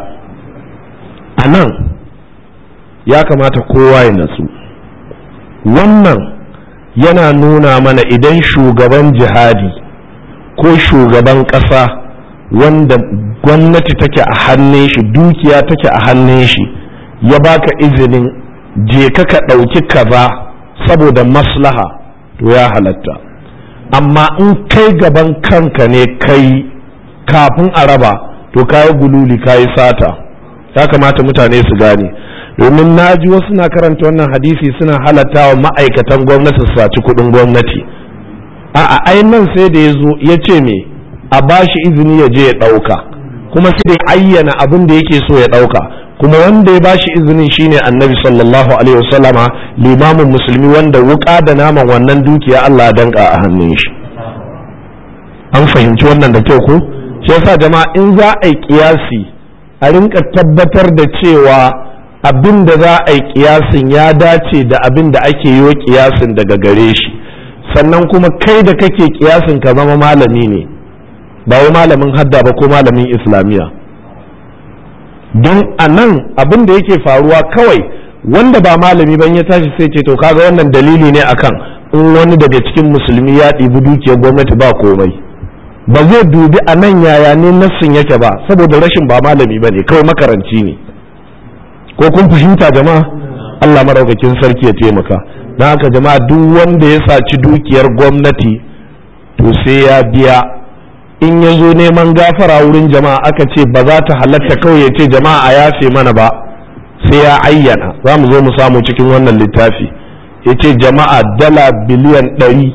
anan ya kamata kowa ya natsu wannan yana nuna mana idan shugaban jihadi ko shugaban ƙasa wanda gwamnati take a hannun shi dukiya take a hannun shi ya baka izinin je ka ka ɗauki kaza saboda maslaha to ya halatta amma in kai gaban kanka ne kai kafin a raba to kayi gululi kayi sata ya kamata mutane su gane domin na ji wasu na karanta wannan hadisi suna halatta wa ma'aikatan gwamnati su saci kudin gwamnati a a nan sai da ya zo ya ce me a ba shi izini ya je ya ɗauka kuma sai da ayyana abin da yake so ya ɗauka kuma wanda ya ba shi izinin shine annabi sallallahu alaihi wasallama limamin musulmi wanda wuka da naman wannan dukiya Allah ya danka a hannun shi an fahimci wannan da kyau ko shi yasa jama'a in za a yi kiyasi a rinka tabbatar da cewa abin da za a yi kiyasin ya dace da abin da ake yi wa kiyasin daga gare shi sannan kuma kai da kake kiyasin ka zama malami ne ba wai malamin hadda ba ko malamin islamiyya don a nan abin da yake faruwa kawai wanda ba malami ban ya tashi sai ce to kaga wannan dalili ne akan in wani daga cikin musulmi ya ɗibi dukiyar gwamnati ba komai ba zai dubi a nan yaya ne nassin yake ba saboda rashin ba malami ba ne kawai makaranci ne ko kun fahimta jama'a Allah maraukakin sarki ya taimaka don haka jama'a duk wanda ya saci dukiyar gwamnati to sai ya biya in ya zo neman gafara wurin jama'a aka ce ba za ta halatta kawai ya ce jama'a a yafe mana ba sai ya ayyana za mu zo mu samu cikin wannan littafi ya ce jama'a dala biliyan ɗari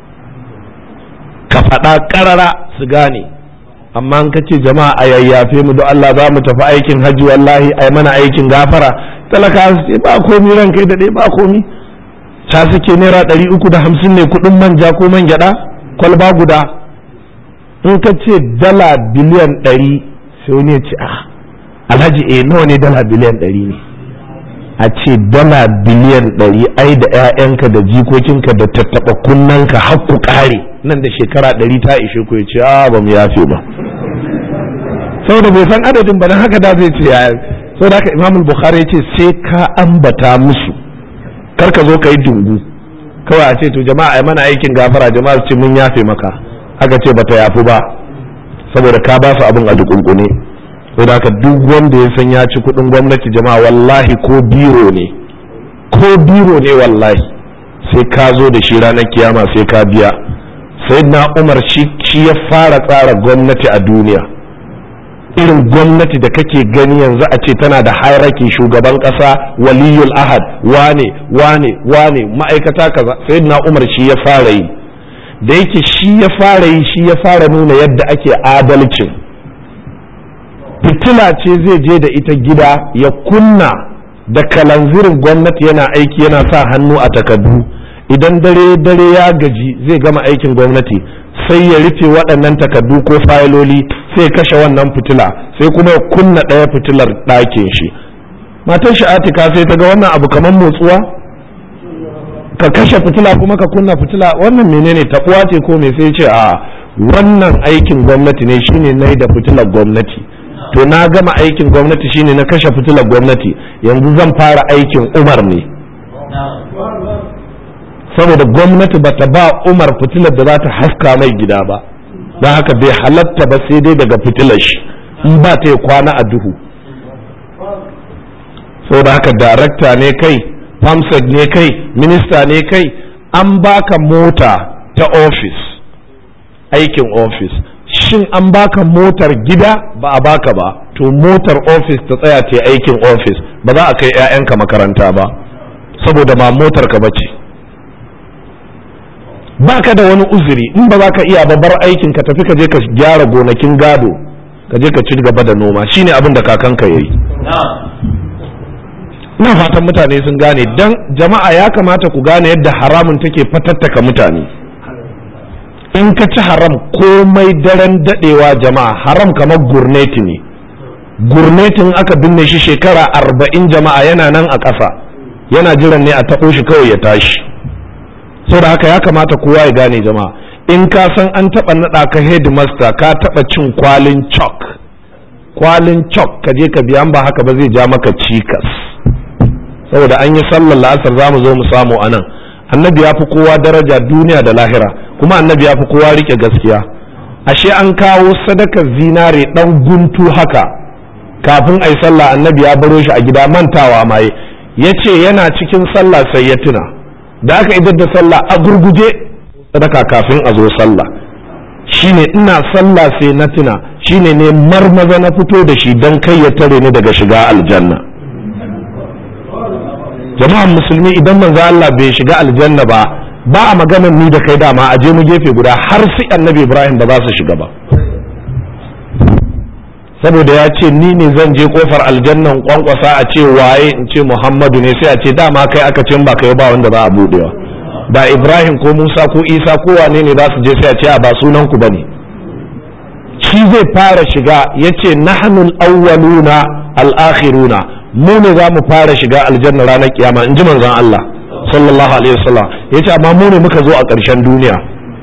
ka faɗa ƙarara su gane amma an kace jama'a a yayyafe mu don Allah za mu tafi aikin hajji wallahi ai mana aikin gafara talaka su ce ba komi ran kai da ɗaya ba komi ta suke naira ɗari uku da hamsin ne kuɗin manja ko man gyaɗa kwalba guda in ka ce dala biliyan ɗari sai wani ya ce ah alhaji eh nawa ne dala biliyan ɗari ne a ce dala biliyan ɗari ai da 'ya'yanka da jikokinka da tattaɓa kunnanka har ku ƙare nan da shekara ɗari ta ishe ku ya ce a ba mu yafe ba saboda bai san adadin ba don haka da zai ce ya saboda haka imam bukhari ya ce sai ka ambata musu kar ka zo ka yi dungu kawai a ce to jama'a ai mana aikin gafara jama'a su ce mun yafe maka aka ce bata yafu ba saboda ka ba su abin a dukunkune sai da duk wanda ya san ya ci kuɗin gwamnati jama'a wallahi ko biro ne ko biro ne wallahi sai ka zo da shi ranar kiyama sai ka biya sai na umar shi ya fara tsara gwamnati a duniya irin gwamnati da kake gani yanzu a ce tana da hierarchy shugaban kasa waliyul ahad wane wane wane ma'aikata kaza sai na umar shi ya fara yi da yake shi ya fara yi shi ya fara nuna yadda ake adalcin fitila ce zai je da ita gida ya kunna da kalanzirin gwamnati yana aiki yana sa hannu a takardu idan dare dare ya gaji zai gama aikin gwamnati sai ya rufe waɗannan takardu ko fayiloli sai kashe wannan fitila sai kuma ya kunna ɗaya fitilar ɗakin shi matan shi atika sai ta ga wannan abu kamar motsuwa ka kashe fitila kuma ka kunna fitila wannan menene taɓuwa ce ko me sai ce a wannan aikin gwamnati ne shine na da fitilar gwamnati to na gama aikin gwamnati shine na kashe fitilar gwamnati yanzu zan fara aikin umar ne saboda gwamnati ba ta ba umar fitilar da za ta haska mai gida ba don haka bai halatta ba sai dai daga fitilar shi in ba ta yi kwana a duhu saboda haka darakta ne kai famsad ne kai minista ne kai an baka mota ta ofis aikin ofis shin an baka motar gida ba a baka ba to motar ofis ta tsaya ta aikin ofis ba za a kai 'ya'yanka makaranta ba saboda ma motar ka bace baka da wani uzuri in ba za ka iya babbar aikin ka tafi ka je ka gyara gonakin gado ka je ka ci gaba da noma shine abin da kakanka yayi ina fatan mutane sun gane dan jama'a ya kamata ku gane yadda haramun take fatattaka mutane in ka ci haram komai daren dadewa jama'a haram kamar gurneti ne gurnetin aka binne shi shekara arba'in jama'a yana nan a ƙasa yana jiran ne a taɓo shi kawai ya tashi saboda haka ya kamata kowa ya gane jama'a in ka san an taɓa naɗa ka headmaster ka taɓa cin kwalin chalk kwalin chalk ka je ka biya ba haka ba zai ja maka cikas saboda an yi sallar la'asar za mu zo mu samu a nan annabi ya fi kowa daraja duniya da lahira kuma annabi ya fi kowa rike gaskiya ashe an kawo sadakar zinare dan guntu haka kafin a yi sallah annabi ya baro shi a gida mantawa maye ya ce yana cikin sallah sai ya tuna da aka idar da sallah a gurguje sadaka kafin a zo sallah shine ina sallah sai na tuna shine ne marmaza na fito da shi don kai ya tare ni daga shiga aljanna jama'an musulmi idan manzo Allah bai shiga aljanna ba ba a maganar ni da kai dama a je mu gefe guda har sai annabi Ibrahim ba za su shiga ba saboda ya ce ni ne zan je kofar aljannan kwankwasa a ce waye in ce Muhammadu ne sai a ce dama kai aka ce ba kai ba wanda za a budewa da Ibrahim ko Musa ko Isa ko wane ne za su je sai a ce a ba sunan ku bane shi zai fara shiga yace nahnul awwaluna al-akhiruna mu ne za mu fara shiga aljanna ranar kiyama in ji manzon Allah sallallahu alaihi wasallam yace amma mu ne muka zo a ƙarshen duniya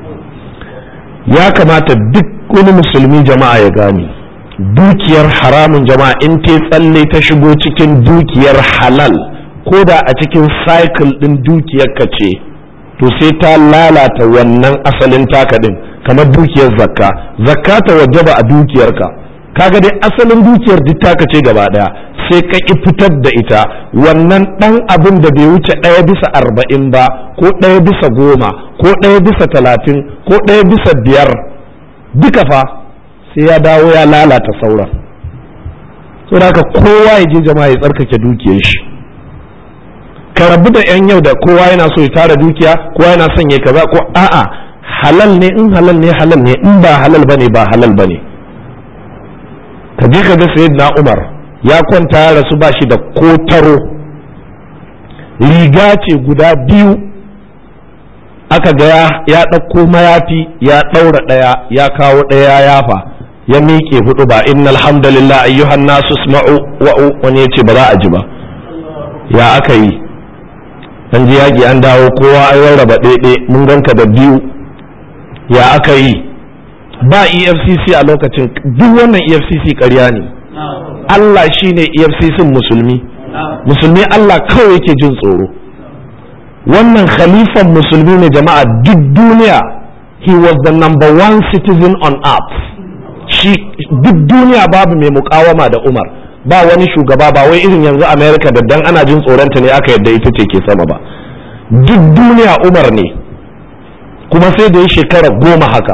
ya kamata duk wani musulmi jama'a ya gane dukiyar haramun jama'a in ta tsalle ta shigo cikin dukiyar halal ko da a cikin cycle din dukiyar ka ce to sai ta lalata wannan asalin taka din kamar dukiyar zakka zakka ta wajaba a dukiyarka kaga dai asalin dukiyar duk taka ce gaba daya sai ka ki fitar da ita wannan dan abin da bai wuce ɗaya bisa arba'in ba ko ɗaya bisa goma ko ɗaya bisa talatin ko ɗaya bisa biyar duka fa sai ya dawo ya lalata sauran saboda haka kowa ya je jama'a ya tsarkake dukiyar shi ka rabu da yan yau da kowa yana so ya tara dukiya kowa yana son ya kaza ko a'a halal ne in halal ne halal ne in ba halal bane ba halal bane ka je ka ga sayyidina Umar ya kwanta ya rasu ba shi da kotaro riga ce guda biyu aka ga ya ɗauko mayafi ya ɗaura ɗaya ya kawo ɗaya ya yafa ya miƙe hudu ba innal hamdalillah ayyuhan nasu isma'u wa'u wani yace ba za a ji ba ya aka yi an ji yaƙi an dawo kowa an rarraba ɗaiɗe mun ganka da biyu ya aka yi ba efcc a lokacin duk wannan efcc ƙarya ne Allah shine efcc musulmi musulmi Allah kawai yake jin tsoro wannan khalifan musulmi ne jama'a duk duniya he was the number one citizen on earth shi duk duniya babu mai mukawama da umar ba wani shugaba ba wai irin yanzu america da dan ana jin tsoronta ne aka yadda ita ce ke sama ba duk duniya umar ne kuma sai da ya shekara goma haka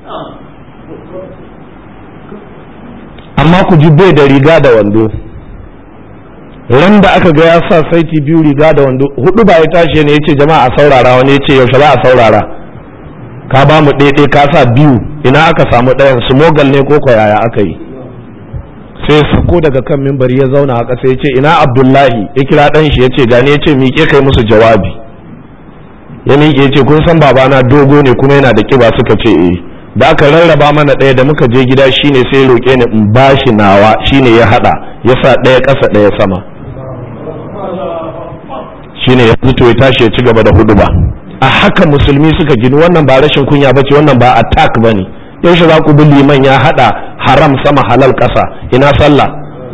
amma ku ji bai da riga da wando ran da aka ga ya sa saiti biyu riga da wando hudu ba ya tashi ne ya ce jama'a a saurara wani ya ce yaushe za a saurara ka ba mu ɗaiɗai ka sa biyu ina aka samu ɗayan smogal ne ko yaya aka yi sai sako daga kan mimbari ya zauna a ƙasa ya ce ina abdullahi ya kira ɗan shi ya ce gane ya ce miƙe kai musu jawabi ya miƙe ya ce kun san babana dogo ne kuma yana da ƙiba suka ce eh da aka rarraba mana ɗaya da muka je gida shine sai roƙe ni in bashi nawa shine ya haɗa ya sa ɗaya ƙasa ɗaya sama shine ya fito ya tashi ya ci gaba da hudu ba a haka musulmi suka gini wannan ba rashin kunya bace wannan ba attack bane yaushe za ku bi liman ya hada haram sama halal ƙasa ina sallah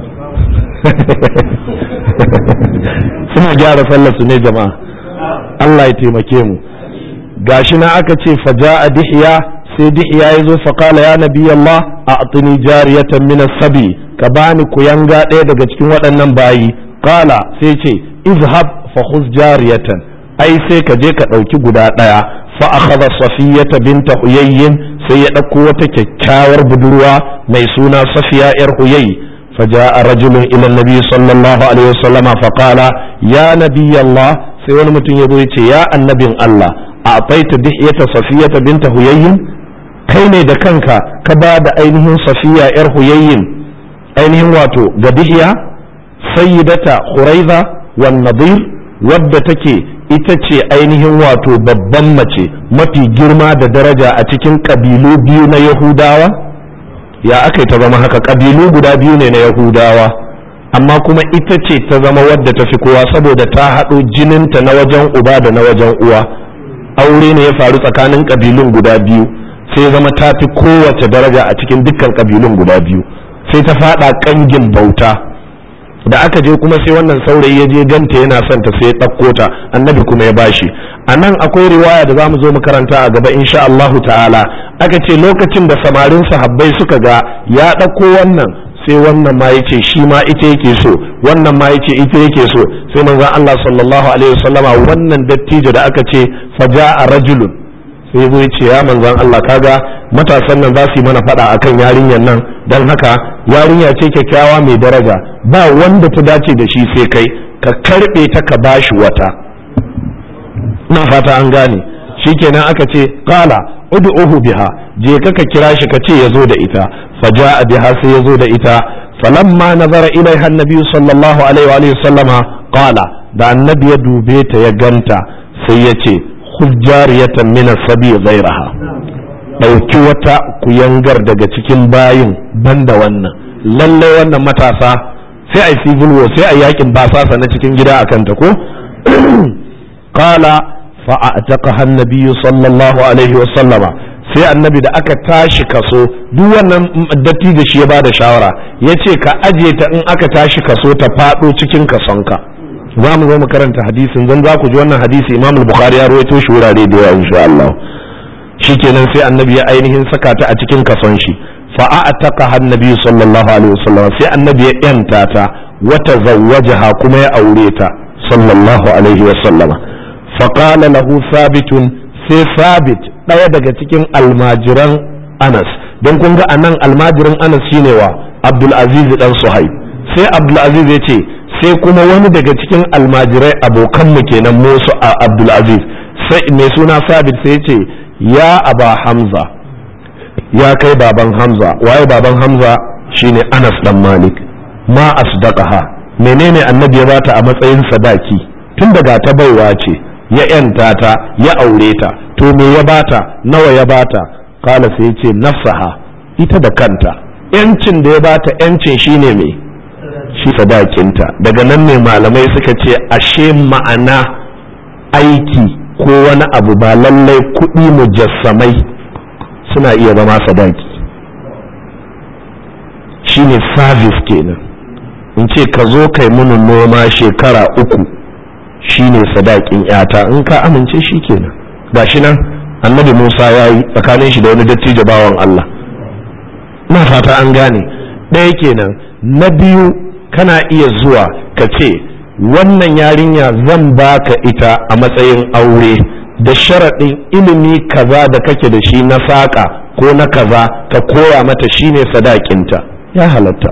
suna gyara sallar su ne jama'a Allah ya taimake mu gashi na aka ce faja'a dihiya sai dihiya ya zo faƙala ya nabi Allah a atini jariyatan min sabi ka bani kuyanga ɗaya daga cikin waɗannan bayi qala sai ce izhab fa khuz jariyatan ai sai ka je ka ɗauki guda ɗaya fa akhadha safiyata binta huyayyin sai ya ɗauko wata kyakkyawar budurwa mai suna safiya yar huyay فجاء رجل إلى النبي صلى الله عليه وسلم فقال يا نبي الله sai wani mutum ya zo ya ce ya annabin Allah a taita dihiyata safiyata binta huyayyin kai ne da kanka ka ba da ainihin safiya yar huyayyin ainihin wato ga dihiya sayyidata huraiza wan nadir wadda take ita ce ainihin wato babban mace mafi girma da daraja a cikin kabilu biyu na yahudawa ya aka ta zama haka kabilu guda biyu ne na yahudawa amma kuma ita ce ta zama wadda ta fi kowa saboda ta haɗo jininta na wajen uba da na wajen uwa aure ne ya faru tsakanin kabilun guda biyu sai zama ta fi kowace daraja a cikin dukkan kabilun guda biyu sai ta faɗa ƙangin bauta da aka je kuma sai wannan saurayi ya je ganta yana son ta sai ya ɗauko ta annabi kuma ya bashi a nan akwai riwaya da za mu zo mu karanta a gaba insha Allahu ta'ala aka ce lokacin da samarin sahabbai suka ga ya ɗauko wannan sai wannan ma yace shi ma ita yake so wannan ma yace ita yake so sai manzon Allah sallallahu alaihi wasallama wannan dattijo da aka ce faja'a rajulun sai zo yace ya manzon Allah kaga matasan nan za su yi mana faɗa akan yarinyar nan dan haka yarinya ce kyakkyawa mai daraja ba wanda ta dace da shi sai kai ka karbe ta ka bashi wata ina fata an gane shikenan aka ce qala ud'uhu biha je ka ka kira shi ka ce yazo da ita faja'a biha sai yazo da ita falamma nazara ilaiha annabi sallallahu alaihi wa alihi sallama qala da annabi ya dube ta ya ganta sai ya ce khudh jariyatan min as-sabi ghayraha dauki wata kuyangar daga cikin bayin banda wannan lalle wannan matasa sai ai civil war sai ai yakin basasa na cikin gida akan ta ko qala fa'ataqaha an-nabiy sallallahu alaihi wa sallama sai annabi da aka tashi kaso duk wannan datti da shi ya bada shawara yace ka aje ta in aka tashi kaso ta fado cikin kasonka za mu zo mu karanta hadisin zan za ku ji wannan hadisi Imam Bukhari ya rawaito shi wurare da yawa insha Allah shikenan sai annabi ya ainihin saka ta a cikin kason shi fa'ataqaha an-nabiy sallallahu alaihi wa sallama sai annabi ya yanta ta wata zawwajaha kuma ya aure ta sallallahu alaihi wa sallama faƙala lahu sabitun sai sabit ɗaya daga cikin almajiran anas don kun ga anan almajirin anas shine wa abdulaziz dan suhaib sai abdulaziz ya ce sai kuma wani daga cikin almajirai abokanmu kenan musu a abdulaziz sai mai suna sabit sai ce ya aba hamza ya kai baban hamza waye baban hamza shine anas dan malik ma asdaqaha menene annabi ya bata a matsayin sadaki tun daga ta baiwa ce ya ‘yanta ta ya aure ta to me ya bata nawa ya bata kala sai ce nafsaha ita da kanta ‘yancin da ya bata ‘yancin shine me shi sadakinta daga nan ne malamai suka ce ashe ma'ana aiki ko wani abu ba lallai kuɗi mujassamai suna iya zama sadaki shine service kenan in ce ka zo kai muni noma shekara uku shine sadakin yata in ka amince shi kenan gashi nan annabi Musa ya yi tsakanin shi da wani dattijo bawan Allah na fata an gane ɗaya kenan na biyu kana iya zuwa ka ce wannan yarinya zan baka ita a matsayin aure da sharaɗin ilimi kaza da kake da shi na saƙa ko na kaza ka koya mata shine sadakinta ya halatta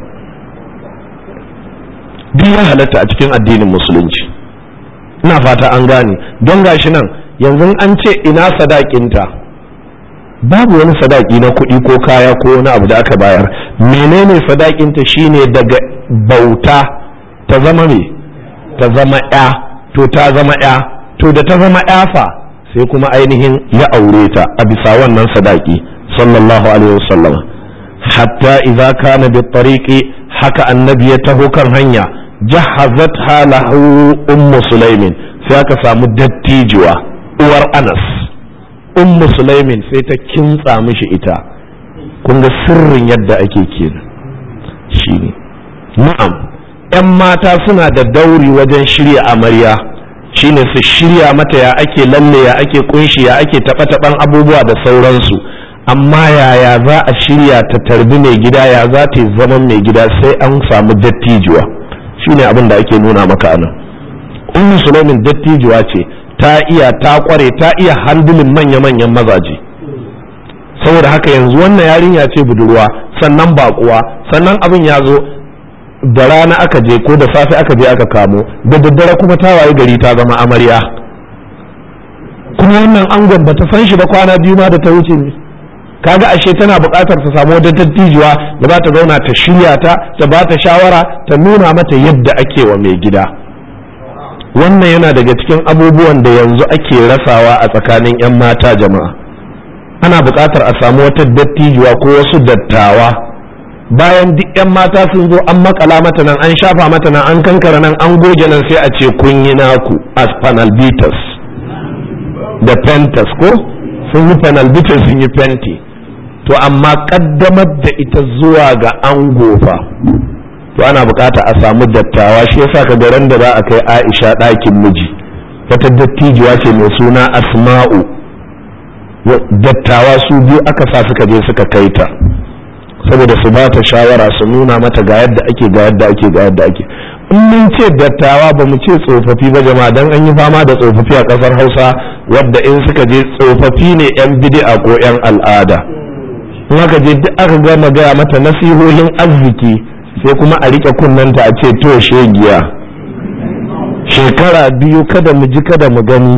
duk ya halatta a cikin addinin musulunci ina fata an gane don gashi nan yanzu an ce ina sadakinta babu wani sadaki na kuɗi ko kaya ko wani abu da aka bayar menene sadakinta shine daga bauta ta zama me ta zama ya to ta zama ya to da ta zama ya fa sai kuma ainihin ya aure ta a bisa wannan sadaki sallallahu alaihi wasallam hatta idza kana bi tariqi haka annabi ya taho kan hanya jahazat halahu ummu sulaimin sai aka samu dattijuwa uwar anas ummu sulaimin sai ta kintsa mishi ita kun ga sirrin yadda ake kenan shine na'am yan mata suna da dauri wajen shirya amarya shine su shirya mata ya ake lalle ya ake kunshi ya ake taɓa-taɓan abubuwa da sauransu amma yaya za a shirya ta tarbi mai gida ya za ta yi zaman mai gida sai an samu dattijuwa shine abin da ake nuna maka anan ummu sulaimin dattijuwa ce ta iya ta kware ta iya handulin manya-manyan mazaje saboda haka yanzu wannan yarinya ce budurwa sannan bakuwa sannan abin ya zo da rana aka je ko da safe aka je aka kamo da daddare kuma ta waye gari ta zama amarya kuma wannan angon bata san shi ba kwana biyu ma da ta wuce ne kaga ashe tana buƙatar ta samu wata dattijuwa da za ta zauna ta shirya ta ta ba ta shawara ta nuna mata yadda ake wa mai gida wannan yana daga cikin abubuwan da yanzu ake rasawa a tsakanin 'yan mata jama'a ana buƙatar a samu wata dattijuwa ko wasu dattawa bayan duk 'yan mata sun zo an makala mata nan an shafa mata nan an kankara nan an goge nan sai a ce kun yi naku as panalbitas da pentas ko sun yi panalbitas sun yi fenti to amma kaddamar da ita zuwa ga an gofa to ana bukata a samu dattawa shi yasa ka ran da za a kai aisha ɗakin miji wata dattijuwa ce mai suna asma'u dattawa su biyu aka sa suka je suka kai ta saboda su ba ta shawara su nuna mata ga yadda ake ga yadda ake ga yadda ake in mun ce dattawa ba mu ce tsofaffi ba jama'a dan an yi fama da tsofaffi a kasar hausa wadda in suka je tsofaffi ne yan bid'a ko yan al'ada in aka je duk aka gama gaya mata nasihohin arziki sai kuma a rike kunnanta a ce to shegiya shekara biyu kada mu ji kada mu gani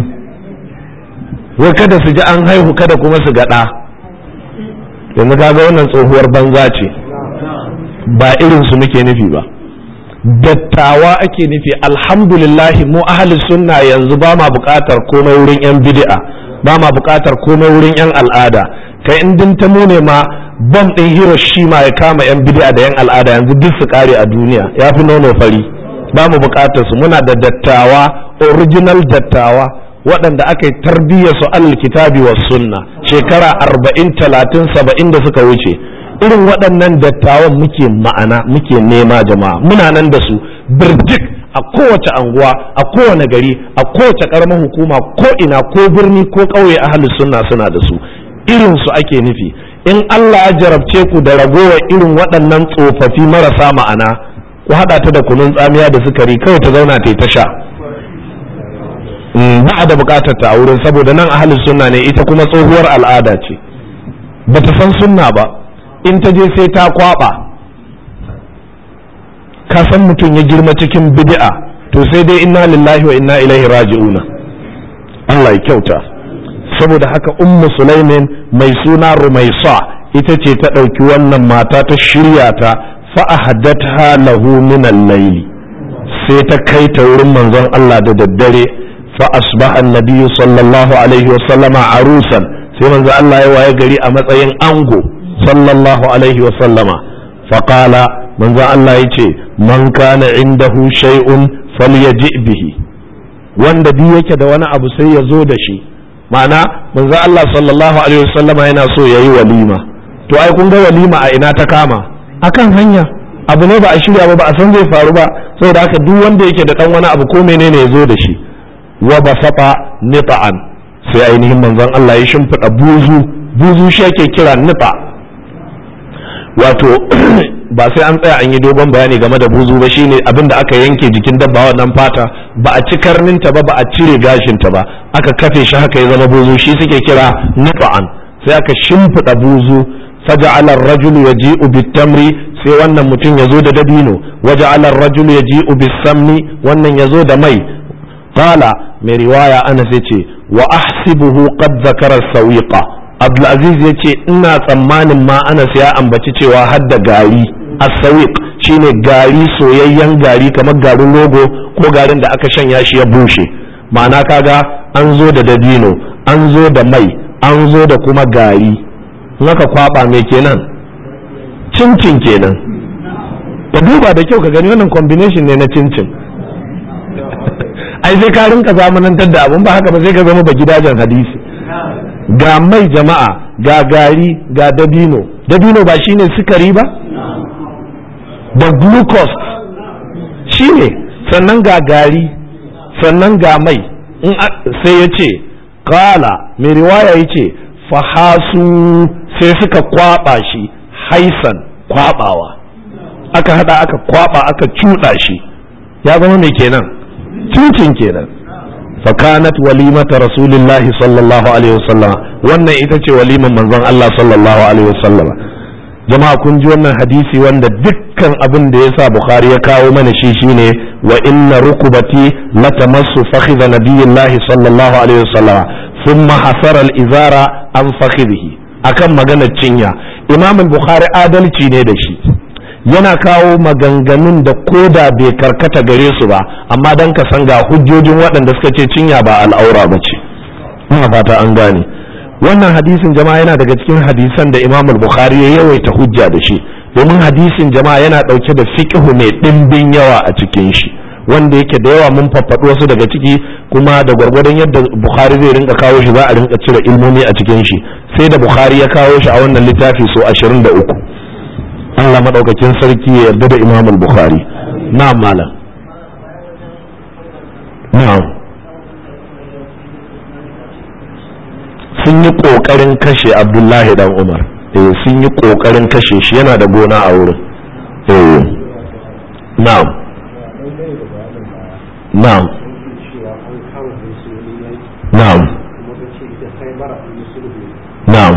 wai kada su ji an haihu kada kuma su gaɗa yanzu kaga wannan tsohuwar banza ce ba irin su muke nufi ba dattawa ake nufi alhamdulillahi mu ahli sunna yanzu ba ma buƙatar komai wurin yan bid'a ba ma buƙatar komai wurin yan al'ada kai in din ta mune ma bom ɗin Hiroshima ya kama yan bid'a da yan al'ada yanzu duk su kare a duniya ya fi nono fari ba mu buƙatar su muna da dattawa original dattawa waɗanda aka yi tarbiyyar su alal kitabi wa sunna shekara arba'in talatin saba'in da suka wuce irin waɗannan dattawan muke ma'ana muke nema jama'a muna nan da su birjik a kowace anguwa a kowane gari a kowace ƙaramar hukuma ko ina ko birni ko ƙauye ahli sunna suna da su irin su ake nufi in Allah ya jarabce ku da ragowa irin waɗannan tsofaffi marasa ma'ana ku haɗa ta da kunun tsamiya da sukari kawai ta zauna ta yi ta sha ba a da bukatar ta a wurin saboda nan ahalin sunna ne ita kuma tsohuwar al'ada ce ba ta san sunna ba in ta je sai ta kwaba ka san mutum ya girma cikin bid'a to sai dai inna lillahi wa inna ilaihi raji'una Allah ya kyauta saboda haka ummu sulaimin mai suna rumaisa ita ce ta ɗauki wannan mata ta shirya ta fa'ahadatha lahu min al-layli sai ta kai ta wurin manzon Allah da daddare فأصبح النبي صلى الله عليه وسلم عروسا sai manzo Allah ya waye gari a matsayin ango sallallahu alaihi wa sallama faqala manzo Allah ya ce man kana indahu shay'un falyaji bihi wanda duk yake da wani abu sai ya zo da shi ma'ana manzo Allah sallallahu alaihi wa sallama yana so yayi walima to ai kun ga walima a ina ta kama akan hanya abu ne ba a shirya ba ba a san zai faru ba saboda haka duk wanda yake da dan wani abu ko menene ya zo da shi wa basata nita'an sai ainihin manzon Allah ya shimfiɗa buzu buzu shi ake kira nita wato ba sai an tsaya an yi dogon bayani game da buzu ba shine abin da aka yanke jikin dabba wannan fata ba a ci karninta ba ba a cire gashinta ba aka kafe shi haka ya zama buzu shi suke kira nufa'an sai aka shimfiɗa buzu faja'ala ar-rajulu yaji'u bit-tamri sai wannan mutum ya zo da dabino waja'ala ar-rajulu yaji'u bis-samni wannan ya zo da mai qala mai riwaya ana sai ce wa ahsibuhu qad zakara sawiqa abdulaziz ya ce ina tsammanin ma anas ya ambaci cewa har da gari as-sawiq shine gari soyayyen gari kamar garin rogo ko garin da aka shanya shi ya bushe ma'ana kaga an zo da dabino an zo da mai an zo da kuma gari naka kwaba mai kenan cincin kenan ka duba da kyau ka gani wannan combination ne na cincin ai sai ka rinka zamanantar da abun ba haka ba sai ka zama ba gidajen hadisi ga mai jama'a ga gari ga dabino dabino ba shine sukari ba da glucose shine sannan ga gari sannan ga mai in sai ya ce kala mai riwaya ya ce fahasu sai suka kwaba shi haisan kwabawa aka hada aka kwaba aka cuɗa shi ya zama mai kenan cincin kenan fakanat walimata rasulillahi sallallahu alaihi wasallam wannan ita ce waliman manzon Allah sallallahu alaihi wasallam jama'a kun ji wannan hadisi wanda dukkan abin da yasa bukhari ya kawo mana shi shine wa inna rukubati latamassu fakhidha nabiyillahi sallallahu alaihi wasallam thumma hasara al-izara an fakhidhihi akan maganar cinya imam bukhari adalci ne da shi yana kawo maganganun da koda bai karkata gare su ba amma don ka san ga hujjojin waɗanda suka ce cinya ba al'aura ba ce ina fata an gane wannan hadisin jama'a yana daga cikin hadisan da imam bukhari ya yawaita hujja da shi domin hadisin jama'a yana ɗauke da fiqhu mai ɗimbin yawa a cikin shi wanda yake da yawa mun faffaɗo wasu daga ciki kuma da gwargwadon yadda bukhari zai rinka kawo shi za a rinka cire ilmomi a cikin shi sai da bukhari ya kawo shi a wannan littafi so ashirin da uku Allah maɗaukakin sarki ya yarda da Imam Bukhari na'am malam na'am sun yi ƙoƙarin kashe Abdullahi dan Umar eh sun yi ƙoƙarin kashe shi yana da gona a wurin eh na'am na'am na'am na'am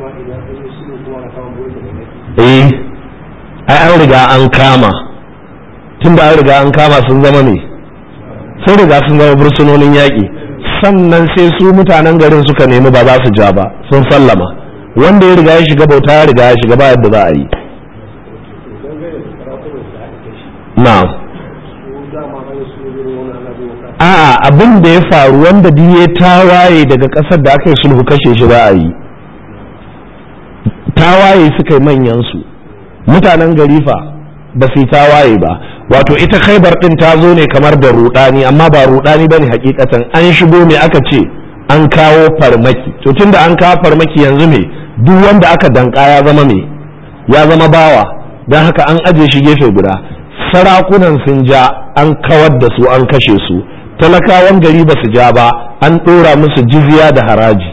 eh ai an riga an kama tun da an riga an kama sun zama ne sun riga sun zama bursunonin yaƙi sannan sai su mutanen garin suka nemi ba za su ja ba sun sallama wanda ya riga ya shiga bauta ya riga ya shiga ba yadda za a yi na'am a'a abin da ya faru wanda ya tawaye daga ƙasar da aka yi sulhu kashe shi za a yi tawaye suka yi manyan su mutanen gari fa ba su yi tawaye ba wato ita khaibar din ta zo ne kamar da rudani amma ba rudani bane hakikatan an shigo me aka ce an kawo farmaki to tunda an kawo farmaki yanzu me duk wanda aka danka ya zama me ya zama bawa don haka an aje shi gefe guda sarakunan sun ja an kawar da su an kashe su talakawan gari ba su ja ba an ɗora musu jizya da haraji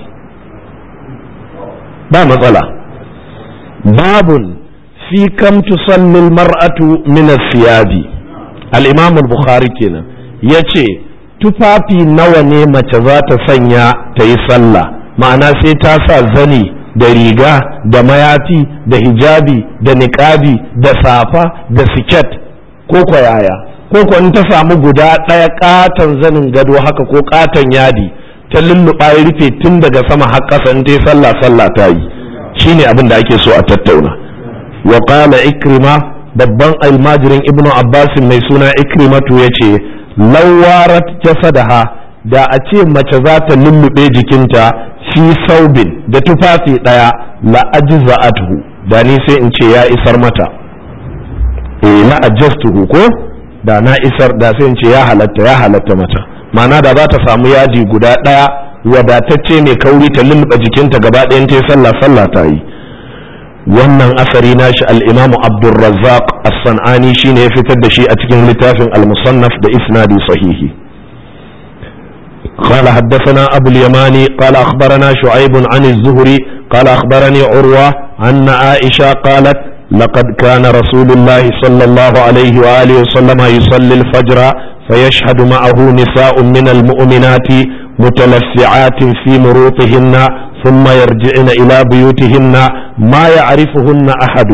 ba matsala babun fi kam tusalli mar'atu min siyabi al-imam al-bukhari kenan yace tufafi nawa ne mace za ta sanya ta yi sallah ma'ana sai ta sa zani da riga da mayafi da hijabi da niqabi da safa da siket ko kwayaya ko ko in ta samu guda ɗaya katon zanin gado haka ko katon yadi ta lulluɓa ya rufe tun daga sama har ƙasa in ta yi sallah sallah ta yi shine abin da ake so a tattauna wa qala ikrima babban almajirin ibnu abbas mai suna ikrimatu yace lawarat jasadaha da a ce mace za ta lullube jikinta fi saubin da tufafi daya la ajza'atuhu da ni sai in ce ya isar mata eh la ajastuhu ko da na isar da sai in ce ya halatta ya halatta mata ma'ana da za ta samu yaji guda daya wadatacce mai kauri ta lullube jikinta gaba ɗayan ta sallah sallah ta yi wannan asari nashi al-imamu abdulrazzaq as-san'ani shine ya fitar da shi a cikin littafin al-musannaf da isnadi sahihi قال حدثنا أبو اليماني قال أخبرنا شعيب عن الزهري قال أخبرني عروة أن عائشة قالت لقد كان رسول الله صلى الله عليه وآله وسلم يصلي الفجر فيشهد معه نساء من المؤمنات متلفعات في مروطهن ثم يرجعن إلى بيوتهن ما يعرفهن أحد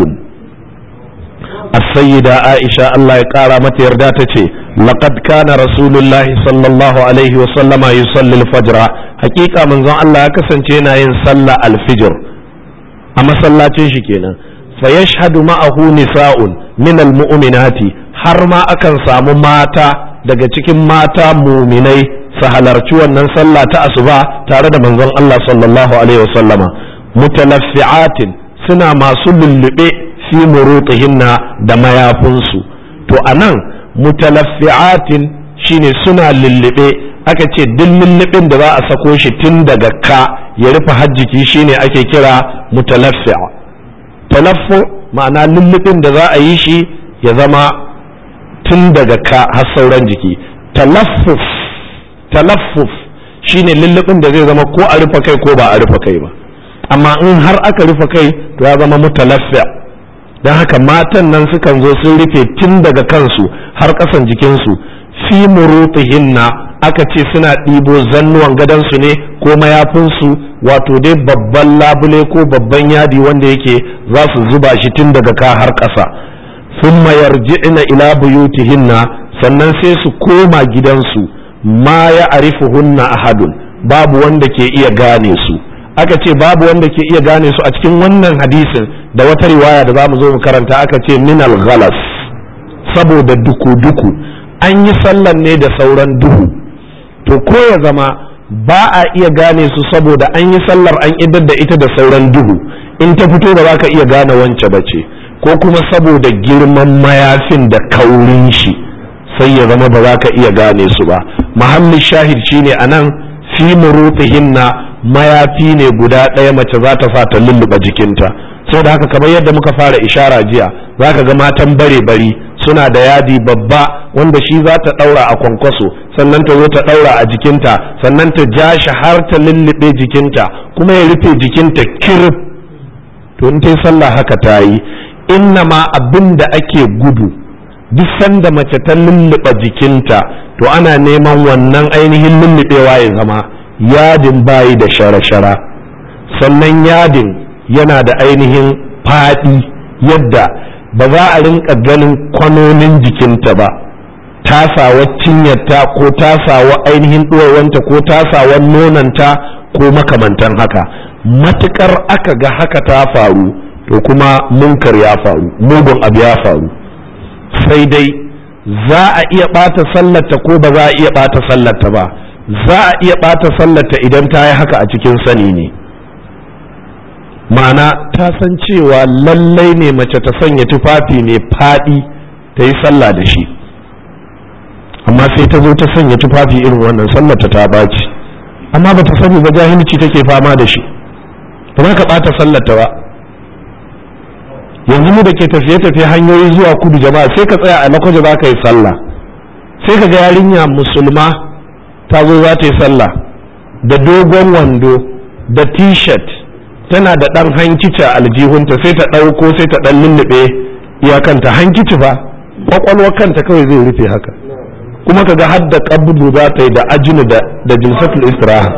السيدة عائشة الله يقارى متى يرداتك لقد كان رسول الله صلى الله عليه وسلم يصلي الفجر حقيقة من ذا الله كسن تينا ينصلى الفجر أما صلى تنشكينا فيشهد معه نساء من المؤمنات har ma akan samu mata daga cikin mata muminai su halarci wannan sallah ta asuba tare da manzon Allah sallallahu alaihi wasallama mutalaffi'atin suna masu lullube fi murutihinna da mayafinsu to anan mutalaffi'atin shine suna lullube aka ce duk lullubin da za a sako shi tun daga ka ya rufe hajjiki shine ake kira mutalaffi'a talaffu ma'ana lullubin da za a yi shi ya zama tun daga ka har sauran jiki talaffuf talaffuf shine lullubin da zai zama ko a rufe kai ko ba a rufe kai ba amma in har aka rufe kai to ya zama mutalaffi don haka matan nan sukan zo sun rufe tun daga kansu har ƙasan jikinsu fi murutihinna aka ce suna ɗibo zannuwan gadonsu ne ko mayafinsu wato dai babban labule ko babban yadi wanda yake za su zuba shi tun daga ka har ƙasa thumma yarji'na ila buyutihinna sannan sai su koma gidansu ma ya arifuhunna ahadun babu wanda ke iya gane su aka ce babu wanda ke iya gane su a cikin wannan hadisin da wata riwaya da zamu zo mu karanta aka ce minal ghalas saboda duku-duku an yi sallan ne da sauran duhu to ko ya zama ba a iya gane su saboda an yi sallar an idar da ita da sauran duhu in ta fito ba za ka iya gane wance ba ce ko kuma saboda girman mayafin da kaurin shi sai ya zama ba za ka iya gane su ba mahallin shahid shine a nan fi murutihinna mayafi ne guda ɗaya mace za ta sa ta lulluɓa jikinta da haka kamar yadda muka fara ishara jiya za ka ga matan bare bari suna da yadi babba wanda shi za ta ɗaura a kwankwaso sannan ta zo ta ɗaura a jikinta sannan ta ja shi har ta lullube jikinta kuma ya rufe jikinta kirif to in ta sallah haka ta yi inna ma abin da ake gudu duk sanda mace ta lulluɓa jikinta to ana neman wannan ainihin lullubewa ya zama yadin bayi da shara-shara sannan yadin yana da ainihin faɗi yadda ba za a rinka ganin kwanonin jikinta ba tasawa cinyarta ko tasawa ainihin ɗuwawanta ko tasawa nonanta ko makamantan haka matukar aka ga haka ta faru to kuma munkar ya faru mugun abu ya faru sai dai za a iya ɓata sallarta ko ba za a iya ɓata sallarta ba za a iya ɓata sallarta idan ta yi haka a cikin sani ne ma'ana ta san cewa lallai ne mace ta sanya tufafi mai faɗi ta yi sallah da shi amma sai ta zo ta sanya tufafi irin wannan sallarta ta baci amma ba ta sani ba jahilci take fama da shi ba ka ɓata sallarta ba yanzu mu da ke tafiye-tafiye hanyoyi zuwa kudu jama'a sai ka tsaya a lakwaje za ka yi sallah sai ka ga yarinya musulma ta zo za ta yi sallah da dogon wando da t-shirt tana da ɗan hankici a aljihunta sai ta ɗauko sai ta ɗan lullube iyakanta hankici ba kwakwalwar kanta kawai zai rufe haka kuma ka ga har da ƙabudu za ta yi da ajinu da jilsatul istiraha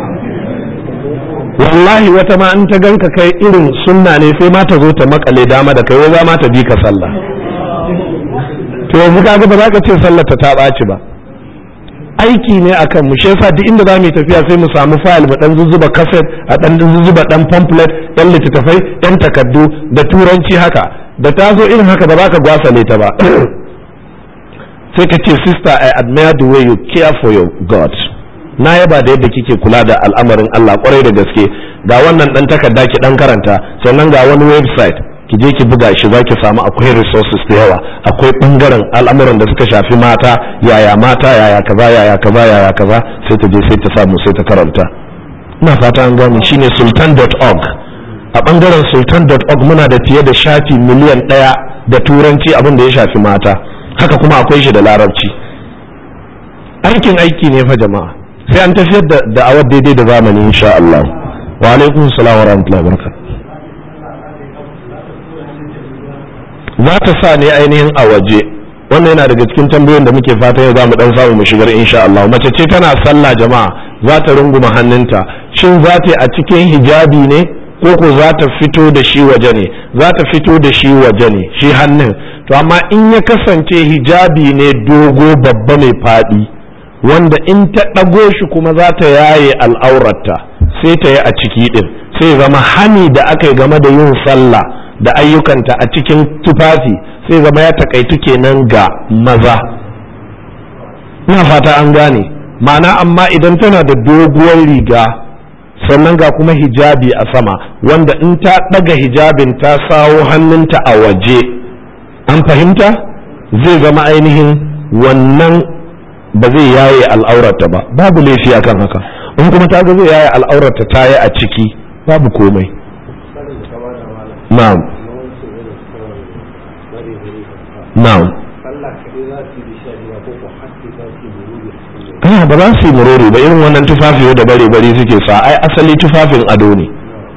wallahi wata ma in ta ganka kai irin sunna ne sai ma ta zo ta makale dama da kai wai za ma ta bi ka sallah to yanzu kaga ba za ka ce sallar ta ta ɓaci ba aiki ne akan mu shi yasa duk inda za mu yi tafiya sai mu samu fayil mu dan zuzzuba kaset a dan zuzzuba dan pamphlet yan littattafai yan takaddu da turanci haka da ta zo irin haka ba za ka gwasale ta ba sai ka ce sister i admire the way you care for your god na yaba da yadda kike kula da al'amarin Allah kwarai da gaske ga wannan dan takarda ki dan karanta sannan ga wani website ki je ki buga shi zaki samu akwai resources da yawa akwai bangaren al'amuran da suka shafi mata yaya mata yaya kaza yaya kaza yaya kaza sai ta je sai ta samu sai ta karanta ina fata an gane shine sultan.org a bangaren sultan.org muna da fiye da shafi miliyan ɗaya da turanci abin da ya shafi mata haka kuma akwai shi da larabci aikin aiki ne fa jama'a sai an tafiyar da da'awar daidai da zamani insha Allah wa alaikum salam wa rahmatullahi wa barakatuh za ta sa ne ainihin a waje wannan yana daga cikin tambayoyin da muke fata yau za mu dan samu mu shigar insha Allah mace ce tana sallah jama'a za ta runguma hannunta shin za ta yi a cikin hijabi ne ko ko za ta fito da shi waje ne za ta fito da shi waje ne shi hannun to amma in ya kasance hijabi ne dogo babba mai faɗi wanda in ta ɗago shi kuma za ta yaye al'aurarta sai ta yi a ciki ɗin sai zama hani da aka yi game da yin sallah da ayyukanta a cikin tufafi sai zama ya takaitu kenan ga maza ina fata an gane ma'ana amma idan tana da doguwar riga sannan ga kuma hijabi a sama wanda in ta ɗaga hijabin ta sawo hannunta a waje an fahimta zai zama ainihin wannan ba zai yaye al'aurata ba babu laifi akan haka in kuma ta ga zai yaye al'aurata ta yi a ciki babu komai na'am na'am a ba za su yi murori ba irin wannan tufafi da bare bare suke sa ai asali tufafin ado ne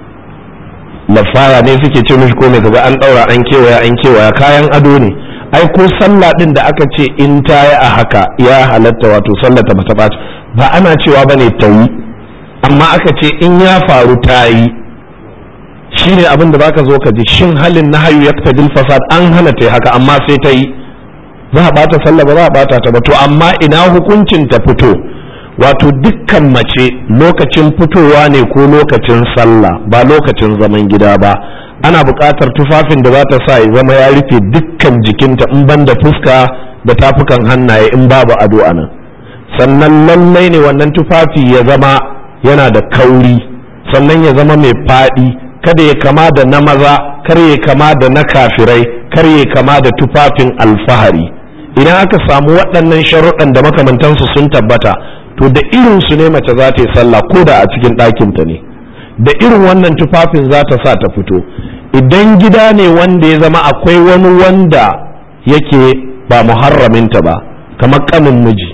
lafaya ne suke ce mishi ko mai kaga an daura an kewaya an kewaya kayan ado ne ai ko sallah din da aka ce in ta yi a haka ya halatta wato sallata bata ɓaci ba ana cewa ba ne ta yi amma aka ce in ya faru ta yi shi ne abin da baka zo ka ji shin halin na hayu ya fasad an hana ta haka amma sai ta yi za a bata sallah ba za a bata ta ba to amma ina hukuncin ta fito wato dukkan mace lokacin fitowa ne ko lokacin sallah ba lokacin zaman gida ba ana buƙatar tufafin da za ta sa ya zama ya rufe dukkan jikinta in ban da fuska da tafukan hannaye in babu ado a nan sannan lallai ne wannan tufafi ya zama yana da kauri sannan ya zama mai faɗi kada ya kama da na maza kar ya kama da na kafirai kar ya kama da tufafin alfahari idan aka samu waɗannan sharuɗan da makamantansu sun tabbata to da irin su ne mace za ta yi sallah ko da a cikin ɗakinta ne da irin wannan tufafin za ta sa ta fito idan gida ne wanda ya zama akwai wani wanda yake ba muharraminta ba kamar kanin miji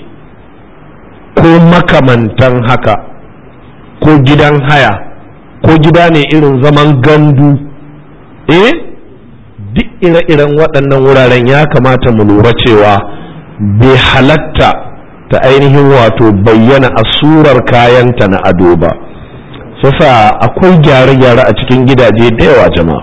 ko makamantan haka ko gidan haya ko gida ne irin zaman gandu eh duk ire-iren waɗannan wuraren ya kamata mu lura cewa bai halatta ta ainihin wato bayyana a surar kayanta na ado ba sasa akwai gyare-gyare a cikin gidaje da yawa jama'a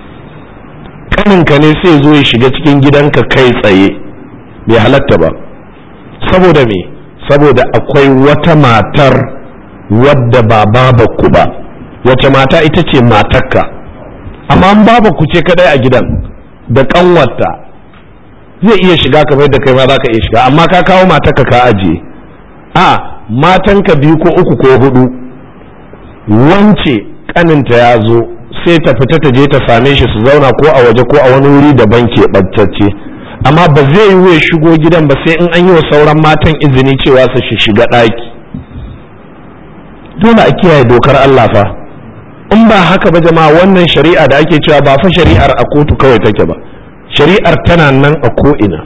kaninka ne sai zo ya shiga cikin gidanka kai tsaye bai halatta ba saboda me saboda akwai wata matar wadda ba ku ba wace mata ita ce matarka amma an ku ce kadai a gidan da kanwarta zai iya shiga kamar da kai ma za ka iya shiga amma ka kawo matarka ka ajiye a matanka biyu ko uku ko hudu wance kaninta ya zo sai ta fita ta je ta same shi su zauna ko a waje ko a wani wuri daban keɓantacce amma ba zai yi ya shigo gidan ba sai in an yi wa sauran matan izini cewa su shi shiga ɗaki dole a kiyaye dokar Allah fa in ba haka ba jama'a wannan shari'a da ake cewa ba fa shari'ar a kotu kawai take ba shari'ar tana nan a ko'ina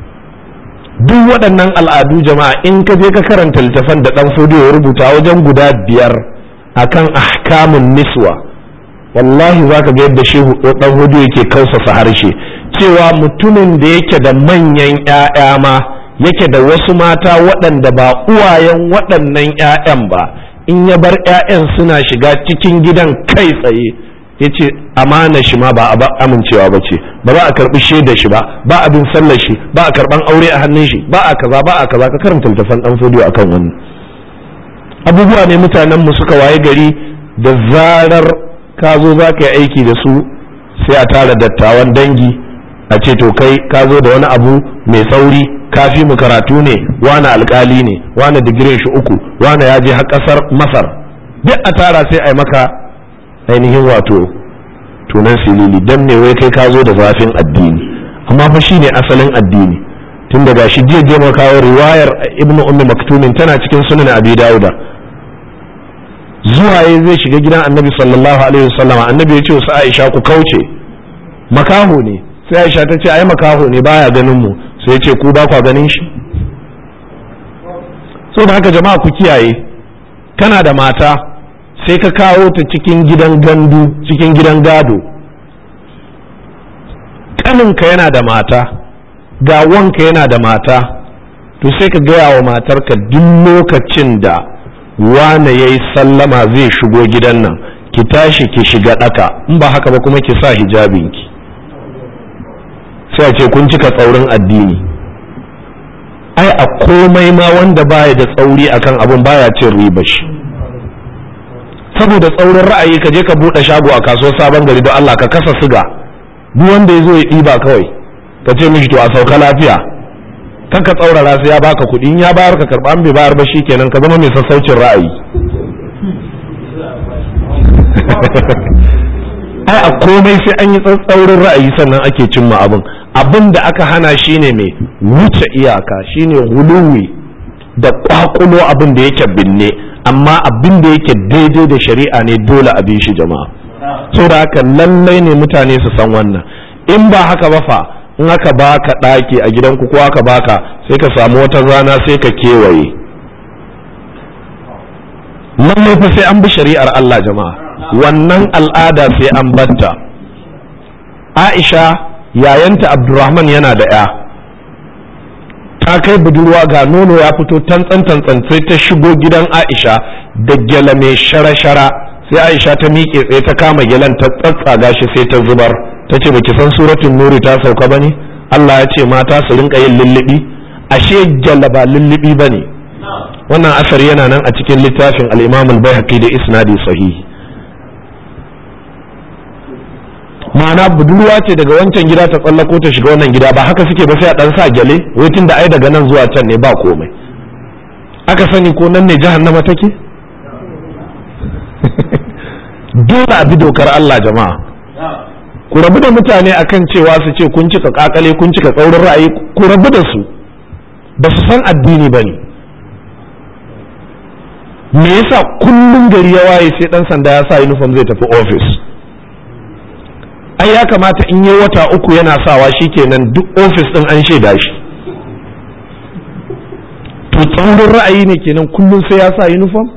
duk waɗannan al'adu jama'a in ka je ka karanta littafan da ɗan fodiyo ya rubuta wajen guda biyar akan ahkamun niswa wallahi za ka ga yadda shehu ɗan hudu yake kausasa harshe cewa mutumin da yake da manyan 'ya'ya ma yake da wasu mata waɗanda ba uwayen waɗannan 'ya'yan ba in ya bar 'ya'yan suna shiga cikin gidan kai tsaye ya ce amana shi ma ba a amincewa ba ce ba za a karɓi shaida shi ba ba abin sallar shi ba a karɓan aure a hannun shi ba a kaza ba a kaza ka karanta littafan ɗan fodiyo akan wannan abubuwa ne mutanen mu suka waye gari da zarar ka zo za ka yi aiki da su sai a tara dattawan dangi a ce to kai ka zo da wani abu mai sauri kafi mu karatu ne wani alkali ne wani digirin shi uku wani ya je har kasar masar duk a tara sai a yi maka ainihin wato tunan silili dan ne wai kai ka zo da zafin addini amma fa shine asalin addini tun daga shi jiya je kawo riwayar ibnu ummi maktumin tana cikin sunan abi dauda zuwa ya zai shiga gidan annabi sallallahu alaihi wasallama annabi ya ce wasu aisha ku kauce makaho ne sai aisha ta ce ai makaho ne baya ganin mu sai ya ce ku ba kwa ganin shi so da haka jama'a ku kiyaye kana da mata sai ka kawo ta cikin gidan gandu cikin gidan gado kaninka yana da mata ga wanka yana da mata to sai ka gaya wa matarka duk lokacin da wane ya yi sallama zai shigo gidan nan ki tashi ki shiga ɗaka in ba haka ba kuma ki sa hijabinki sai a ce kun cika tsaurin addini ai a komai ma wanda baya da tsauri akan abun baya cin riba shi saboda tsaurin ra'ayi ka je ka buɗe shago a kasuwar sabon gari don Allah ka kasa siga duk wanda ya zo ya ɗiba kawai ka ce mishi to a sauka lafiya kan ka tsaurara sai ya baka kuɗi in ya bayar ka karɓa an bai bayar ba kenan ka zama mai sassaucin ra'ayi ai a komai sai an yi tsatsaurin ra'ayi sannan ake cimma abin abin da aka hana shine mai wuce iyaka shine huluwi da kwakulo abin da yake binne amma abin da yake daidai da shari'a ne dole a bi shi jama'a so da haka lallai ne mutane su san wannan in ba haka ba fa in aka baka ɗaki a gidanku ko aka baka sai ka samu wata rana sai ka kewaye lallai fa sai an bi shari'ar Allah jama'a wannan al'ada sai an batta Aisha yayanta Abdurrahman yana da ya ta kai budurwa ga nono ya fito tantsan tantsan sai ta shigo gidan Aisha da gyala mai shara-shara sai Aisha ta miƙe tsaye ta kama gyalan ta tsatsaga shi sai ta zubar ta ce baki san suratun nuri ta sauka ba ne Allah ya ce mata su rinka yin lullubi ashe gyala ba lullubi ba ne wannan asar yana nan a cikin littafin al-imam al-baihaqi da isnadi sahihi ma'ana budurwa ce daga wancan gida ta tsallako ta shiga wannan gida ba haka suke ba sai a dan sa gyale wai tunda ai daga nan zuwa can ne ba komai aka sani ko nan ne jahannama take dole a bi dokar Allah jama'a ku rabu da mutane akan cewa su ce kun cika kakale kun cika tsaurin ra'ayi ku rabu da su ba su san addini ba ne me yasa kullum gari ya waye sai dan sanda ya sa uniform zai tafi office ai ya kamata in yi wata uku yana sawa shikenan duk office din an shaida shi to tsaurin ra'ayi ne kenan kullum sai ya sa uniform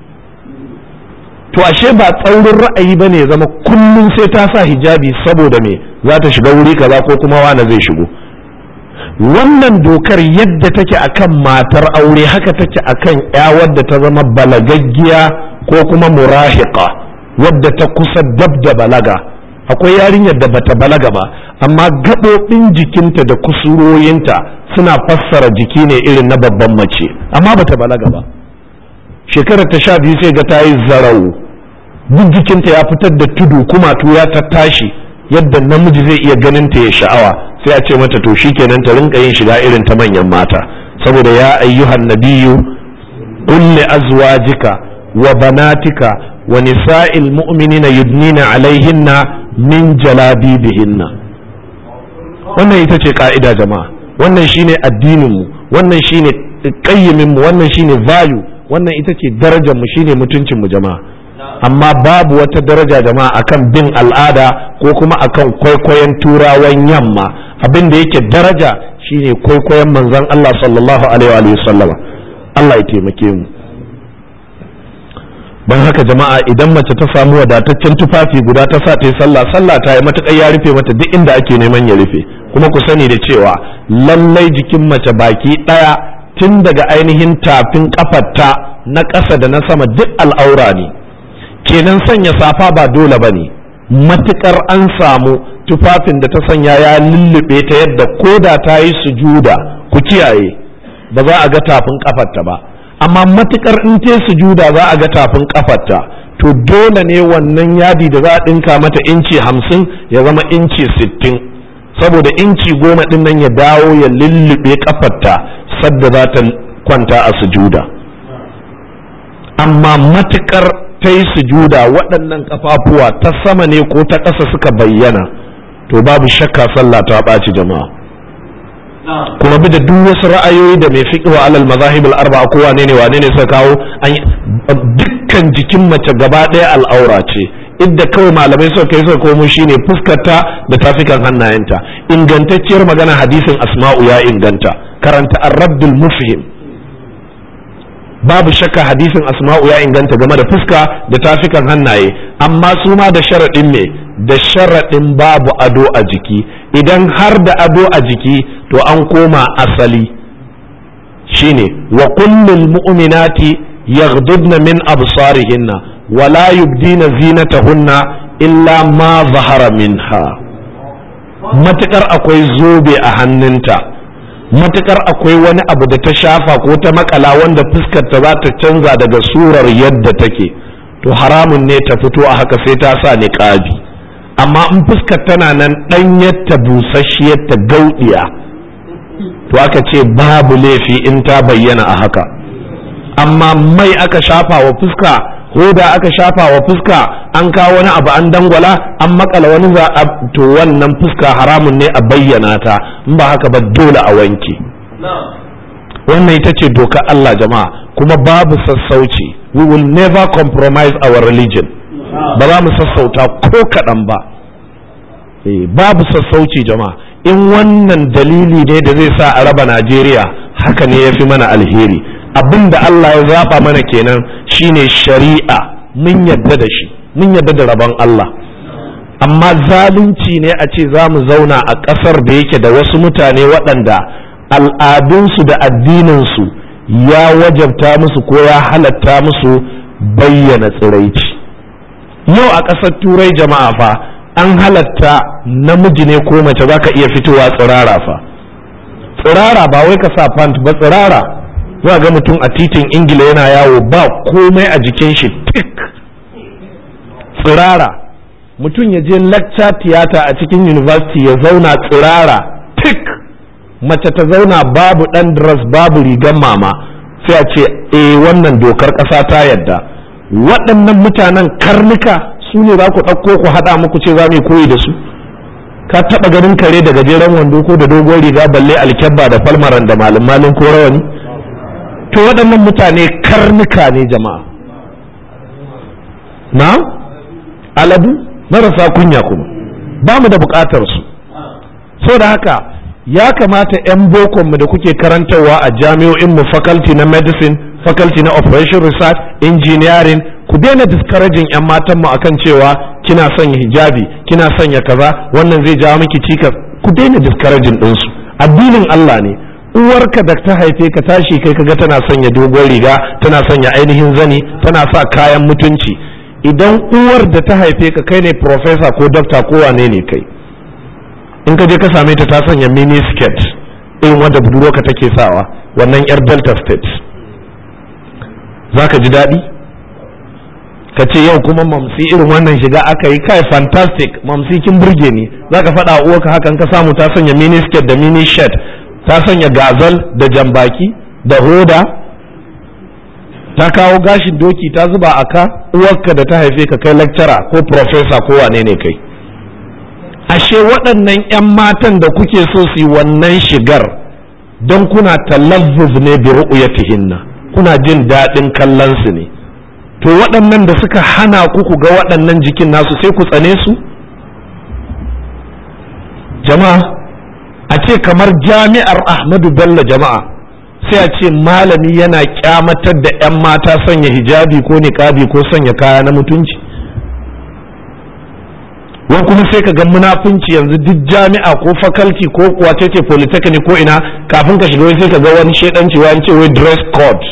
to ashe ba tsaurin ra'ayi ba ne zama kullum sai ta sa hijabi saboda me za ta shiga wuri kaza ko kuma wane zai shigo wannan dokar yadda take akan matar aure haka take akan ya wadda ta zama balagaggiya ko kuma murahiqa wadda ta kusa dab da balaga akwai yarinyar da bata balaga ba amma gaɓoɓin jikinta da kusuroyinta suna fassara jiki ne irin na babban mace amma bata balaga ba shekarar ta sha biyu sai ga ta yi zarau duk jikinta ya fitar da tudu kuma ya ta tashi yadda namiji zai iya ganin ta ya sha'awa sai a ce mata to shikenan ta rinka yin shiga irin ta manyan mata saboda ya ayyuhan nabiyyu qul li azwajika wa banatika wa nisa'il mu'minina yudnina alaihinna min jalabibihinna wannan ita ce ka'ida jama'a wannan shine addinin mu wannan shine qayyimin mu wannan shine value wannan ita ce darajar mu shine mutuncin mu jama'a amma babu wata daraja jama'a akan bin al'ada ko kuma akan kwaikwayon turawan yamma abin da yake daraja shine kwaikwayon manzon Allah sallallahu alaihi wa sallama Allah ya taimake mu don haka jama'a idan mace ta samu wadataccen tufafi guda ta sa ta yi sallah sallah ta yi matuƙar ya rufe mata duk inda ake neman ya rufe kuma ku sani da cewa lallai jikin mace baki ɗaya tun daga ainihin tafin kafarta na ƙasa da na sama duk al'aura ne kenan sanya safa ba dole ba ne matuƙar an samu tufafin da ta sanya ya lullube ta yadda ko da ta yi sujuda ku kiyaye ba za a ga tafin kafarta ba amma matukar in te sujuda za a ga tafin kafarta to dole ne wannan yadi da za a ɗinka mata inci hamsin ya zama inci sittin saboda inci goma ɗin nan ya dawo ya lullube kafarta sadda za ta kwanta a sujuda amma matukar ta yi sujuda waɗannan kafafuwa ta sama ne ko ta ƙasa suka bayyana to babu shakka sallah ta ɓaci jama'a kuma bi da duk wasu ra'ayoyi da mai fiqh wa alal mazahib al arba'a ko wane ne wane ne suka kawo dukkan jikin mace gaba ɗaya al'aura ce idda kawai malamai suka kai suka komo shine fuskarta da tafikan hannayenta ingantacciyar magana hadisin asma'u ya inganta karanta ar-raddul mufhim babu shakka hadisin asma'u ya inganta game da fuska da tafikan hannaye amma su ma da sharaɗin me da sharaɗin babu ado a jiki idan har da ado a jiki to an koma asali shine wa kullul mu'minati yaghdudna min absarihinna wa la yubdina zinatahunna illa ma zahara minha matukar akwai zobe a hannunta matukar akwai wani abu da ta shafa ko ta makala wanda fuskar ta za ta canza daga surar yadda take to haramun ne ta fito a haka sai ta sa niqabi amma in fuskar tana nan ɗanyarta busasshiyarta gauɗiya to aka ce babu laifi in ta bayyana a haka amma mai aka shafa wa fuska hoda aka shafa wa fuska an kawo wani abu an dangwala an makala wani za a to wannan fuska haramun ne a bayyana ta in ba haka ba dole a wanke wannan ita ce doka Allah jama'a kuma babu sassauci we will never compromise our religion ba za mu sassauta ko kaɗan ba babu sassauci jama'a in wannan dalili ne da zai sa a raba Najeriya haka ne ya fi mana alheri abin da Allah ya zaɓa mana kenan shine shari'a mun yadda da shi mun yadda da rabon Allah amma zalunci ne a ce za mu zauna a ƙasar da yake da wasu mutane waɗanda al'adunsu da addininsu ya wajabta musu ko ya halatta musu bayyana tsiraici yau a ƙasar turai jama'a fa an halatta namiji ne ko mace za ka iya fitowa tsirara fa tsirara ba wai ka sa pant ba tsirara za ga mutum a titin ingila yana yawo ba komai a jikin shi tik tsirara mutum ya je lecture theater a cikin university ya zauna tsirara tik mace ta zauna babu dan dress babu rigan mama sai a ce eh wannan dokar ƙasa ta yadda waɗannan mutanen karnuka su ne za ku ɗauko ku haɗa muku ce za mu koyi da su ka taɓa ganin kare da gajeren wando ko da dogon riga balle alkyabba da falmaran da malin malin ko rawani to waɗannan mutane karnuka ne jama'a na aladu marasa kunya kuma ba mu da buƙatar su saboda haka ya kamata 'yan bokonmu da kuke karantarwa a jami'o'inmu faculty na medicine faculty na operation research engineering ku daina discouraging 'yan matanmu akan cewa kina sanya hijabi kina sanya kaza wannan zai jawo miki cikas ku daina discouraging ɗinsu addinin Allah ne uwarka da ta haife ka tashi kai kaga tana sanya dogon riga tana sanya ainihin zani tana sa kayan mutunci idan uwar da ta haife ka kai ne professor ko doctor ko wane ne kai in ka je ka same ta ta sanya mini skirt irin wanda budurwarka take sawa wannan yar delta state za ka ji daɗi ka ce yau kuma mamsi irin wannan shiga aka yi kai fantastic mamsi kin burge ni za ka faɗa uwarka hakan ka samu ta sanya mini skirt da mini shirt ta sanya gazal da jambaki da hoda ta kawo gashin doki ta zuba a ka uwarka da ta haife ka kai lecturer ko professor ko wane ne kai ashe waɗannan 'yan matan da kuke so su yi wannan shigar don kuna talazzuz ne bi ru'yatihinna kuna jin daɗin kallon su ne to waɗannan da suka hana ku ku ga waɗannan jikin nasu sai ku tsane su jama'a a ce kamar jami'ar ahmadu bello jama'a sai a ce malami yana kyamatar da 'yan mata sanya hijabi ko niƙabi ko sanya kaya na mutunci wani kuma sai ka ga munafunci yanzu duk jami'a ko faculty ko wace ce polytechnic ko ina kafin ka shiga sai ka ga wani shaidanci wani ce wai dress code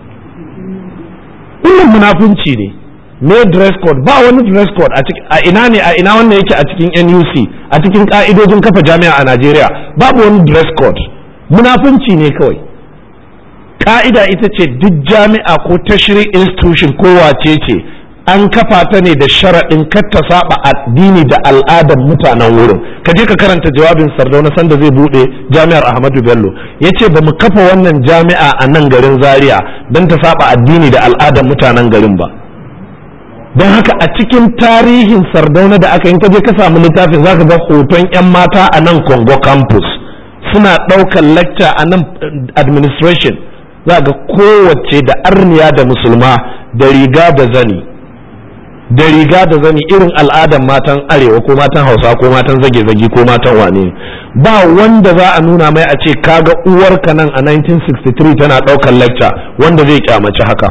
wannan munafunci ne me dress code ba wani dress code a ina ne a ina wannan yake a cikin NUC a cikin ka'idojin kafa jami'a a Najeriya babu wani dress code munafunci ne kawai ka'ida ita ce duk jami'a ko tashri institution ko wace ce an kafa ta ne da sharaɗin kar ta saba addini da al'adar mutanen wurin ka je ka karanta jawabin sardauna sanda zai buɗe jami'ar ahmadu bello ya ce ba mu kafa wannan jami'a a nan garin zaria don ta saba addini da al'adar mutanen garin ba don haka a cikin tarihin sardauna da aka yi ka je ka samu littafin zaka ga hoton 'yan mata a nan congo campus suna ɗaukar lecture a nan administration za ga kowace da arniya da musulma da riga da zani da riga da zani irin al'adan matan arewa ko matan hausa ko matan zage-zage ko matan wane ba wanda za a nuna mai a ce kaga uwarka nan a 1963 tana ɗaukar lecture wanda zai kyamaci haka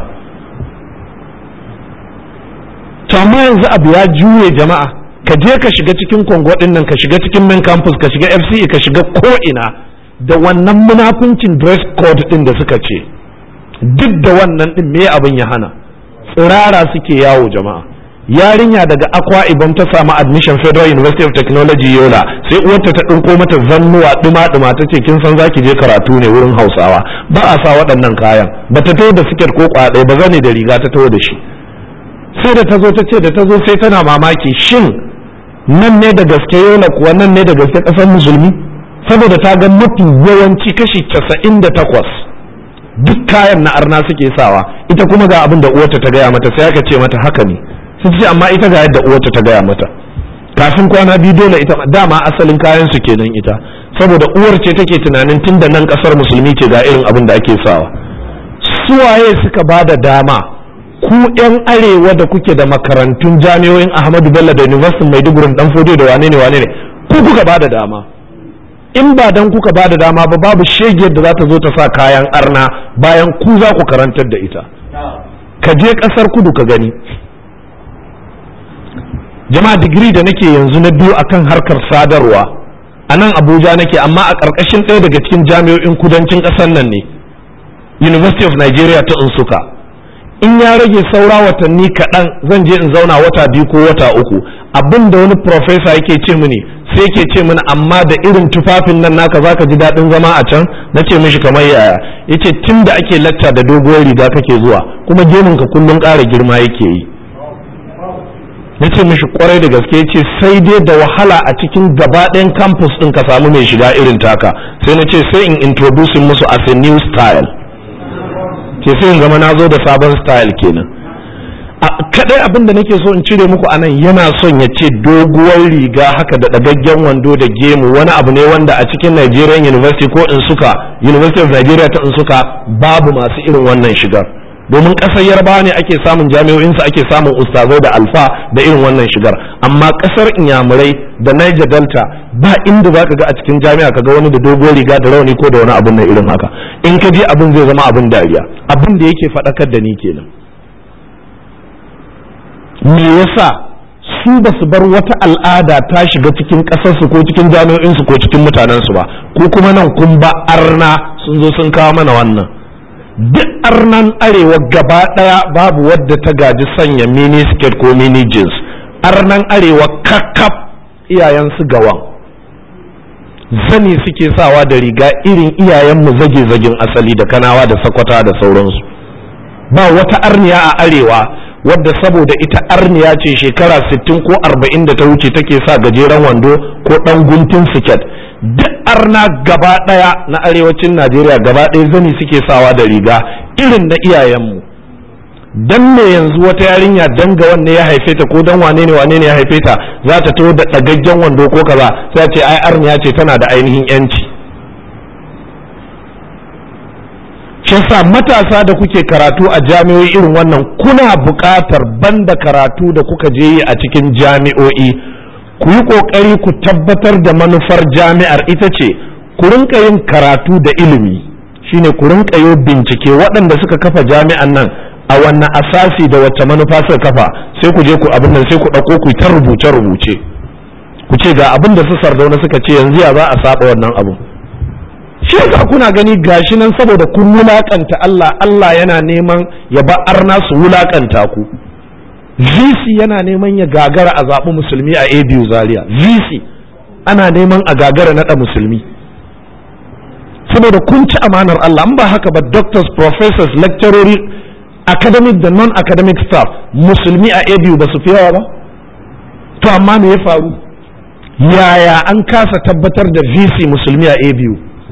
to amma yanzu abu ya juye jama'a ka je ka shiga cikin kongo din nan ka shiga cikin main campus ka shiga fce ka shiga ko'ina da wannan munafuncin dress code din da suka ce duk da wannan din me abin ya hana tsirara suke yawo jama'a yarinya daga akwa ibom ta samu admission federal university of technology yola sai uwarta ta ɗinko mata zannuwa ɗuma-ɗuma ta ce kin san zaki je karatu ne wurin hausawa ba a sa waɗannan kayan ba ta taho da siket ko kwaɗai ba zane da riga ta taho da shi sai da ta zo ta ce da ta zo sai tana mamaki shin nan ne da gaske yola kuwa nan ne da gaske ƙasar musulmi saboda ta ga mafi yawanci kashi casa'in da takwas duk kayan na arna suke sawa ita kuma ga abin da uwarta ta gaya mata sai aka ce mata haka ne sun ce amma ita ga yadda uwarta ta gaya mata kafin kwana biyu dole ita dama asalin kayan su kenan ita saboda uwar ce take tunanin tun da nan kasar musulmi ce ga irin abin da ake sawa suwaye suka ba da dama ku yan arewa da kuke da makarantun jami'o'in ahmadu bello da university maiduguri dan fodiyo da wane ne wane ne ku kuka ba da dama in ba dan kuka ba da dama ba babu shegiyar da za ta zo ta sa kayan arna bayan ku za ku karantar da ita ka je kasar kudu ka gani jama'a digiri da nake yanzu na biyu akan harkar sadarwa a nan abuja nake amma a ƙarƙashin ɗaya daga cikin jami'o'in kudancin ƙasar nan ne university of nigeria ta unsuka in ya rage saura watanni kaɗan zan je in zauna wata biyu ko wata uku abin da wani profesa yake ce mini sai yake ce mini amma da irin tufafin nan naka zaka ji daɗin zama a can na ce mishi kamar yaya yace tun da ake lacca da doguwar riga kake zuwa kuma gemunka kullum ƙara girma yake yi na ce mishi kwarai da gaske ce sai dai da wahala a cikin gaba ɗayan campus ɗin ka samu mai shiga irin taka sai na ce sai in introducing musu as a new style ce sai in zama na zo da sabon style kenan a kadai abin da nake so in cire muku anan yana son ya ce doguwar riga haka da ɗagaggen wando da gemu wani abu ne wanda a cikin Nigerian University ko in suka University of Nigeria ta in suka babu masu irin wannan shigar domin ƙasar yarbawa ne ake samun jami'o'insu ake samun ustazai da alfa da irin wannan shigar amma ƙasar inyamurai da niger delta ba inda za ka ga a cikin jami'a ka ga wani da dogon riga da rauni ko da wani abin na irin haka in ka je abin zai zama abin dariya abin da yake faɗakar da ni kenan me yasa su ba su bar wata al'ada ta shiga cikin ƙasarsu ko cikin jami'o'insu ko cikin mutanensu ba ko kuma nan kun ba arna sun zo sun kawo mana wannan duk arnan arewa gaba ɗaya babu wadda ta gaji sanya mini skirt ko mini jeans arnan arewa kakkaf iyayensu gawan zani suke sawa da riga irin iyayenmu zage-zagen asali da kanawa da sakwata da sauransu ba wata arniya a arewa wadda saboda ita arniya ce shekara 60 ko 40 da ta wuce take sa gajeren wando ko ɗan guntun siket duk arna gaba ɗaya na arewacin najeriya gaba ɗaya zani suke sawa da riga irin na iyayenmu dan me yanzu wata yarinya dan ga wanne ya haife ta ko dan wane ne wane ne ya haife ta za ta taho da ɗagaggen wando ko kaza sai ce ai arniya ce tana da ainihin yanci sa matasa da kuke karatu a jami'o'i irin wannan kuna buƙatar banda karatu da kuka je yi a cikin jami'o'i ku yi ƙoƙari ku tabbatar da manufar jami'ar ita ce ku rinka yin karatu da ilimi shine ku rinka yi bincike waɗanda suka kafa jami'an nan a wannan asasi da wacce manufa suka kafa sai ku je ku abin nan sai ku ɗauko ku ta rubuce rubuce ku ce ga abin da su sardauna suka ce yanzu ya za a saba wannan abu shi yasa kuna gani gashi nan saboda kun wulakanta Allah Allah yana neman ya ba arna su wulakanta ku VC yana neman ya gagara a zaɓi musulmi a ABU Zaria VC ana neman a gagara naɗa musulmi saboda kun ci amanar Allah an ba haka ba doctors professors lecturers academic da non-academic staff musulmi a ABU ba su fi yawa ba to amma me ya faru yaya an kasa tabbatar da VC musulmi a ABU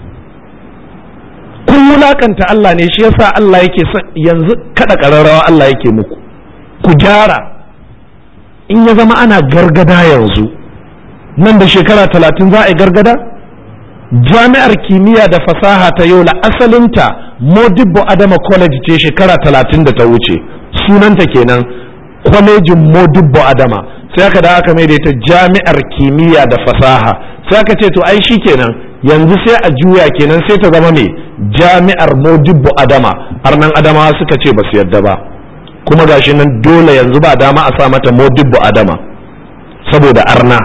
kun wulakanta Allah ne shi yasa Allah yake yanzu kada ƙararrawa Allah yake muku ku gyara in ya zama ana gargada yanzu nan da shekara talatin za a yi gargada jami'ar kimiyya da fasaha ta yola asalinta modibbo adama college ce shekara talatin da ta wuce sunanta kenan kwalejin modibbo adama sai aka da aka mai da ita jami'ar kimiyya da fasaha sai aka ce to ai shi kenan yanzu sai a juya kenan sai ta zama mai jami'ar modibbo adama arnan adama suka ce ba su yadda ba kuma gashi nan dole yanzu ba dama a sa mata modibbo adama saboda arna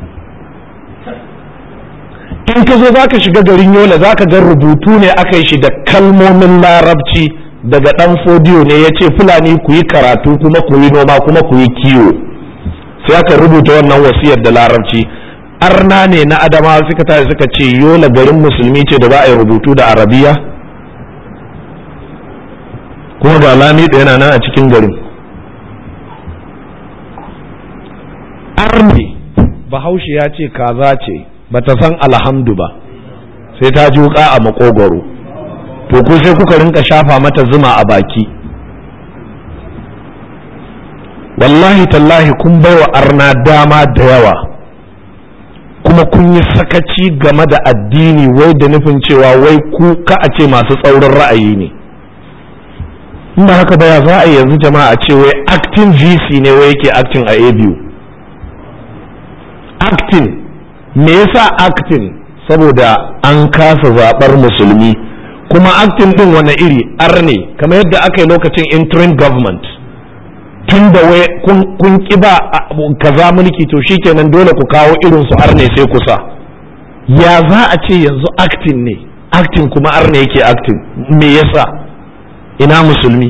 in ka zo zaka shiga garin yola zaka ga rubutu ne aka yi shi da kalmomin larabci daga dan fodiyo ne ya ce fulani ku yi karatu kuma ku yi noma kuma ku yi kiwo sai aka rubuta wannan wasiyar da larabci arna ne na adamawa suka tashi suka ce yola garin musulmi ce da za a yi rubutu da arabiya kuma ga lami da yana nan a cikin garin arne bahaushe ya ce kaza ce bata san alhamdu ba sai ta ji wuka a makogwaro to ku sai kuka rinka shafa mata zuma a baki wallahi tallahi kun baiwa arna dama da yawa kuma kun yi sakaci game da addini wai da nufin cewa wai ku ka a ce masu tsaurin ra'ayi ne in ba haka ba ya za a yanzu jama'a a ce wai acting vc ne wai yake acting a abu acting me yasa acting saboda an kasa zaɓar musulmi kuma acting din wani iri arne kamar yadda aka yi lokacin interim government tun da wai kun kiba kaza mulki to shikenan dole ku kawo irin su arne sai kusa ya za a ce yanzu acting ne acting kuma arne yake acting me yasa ina musulmi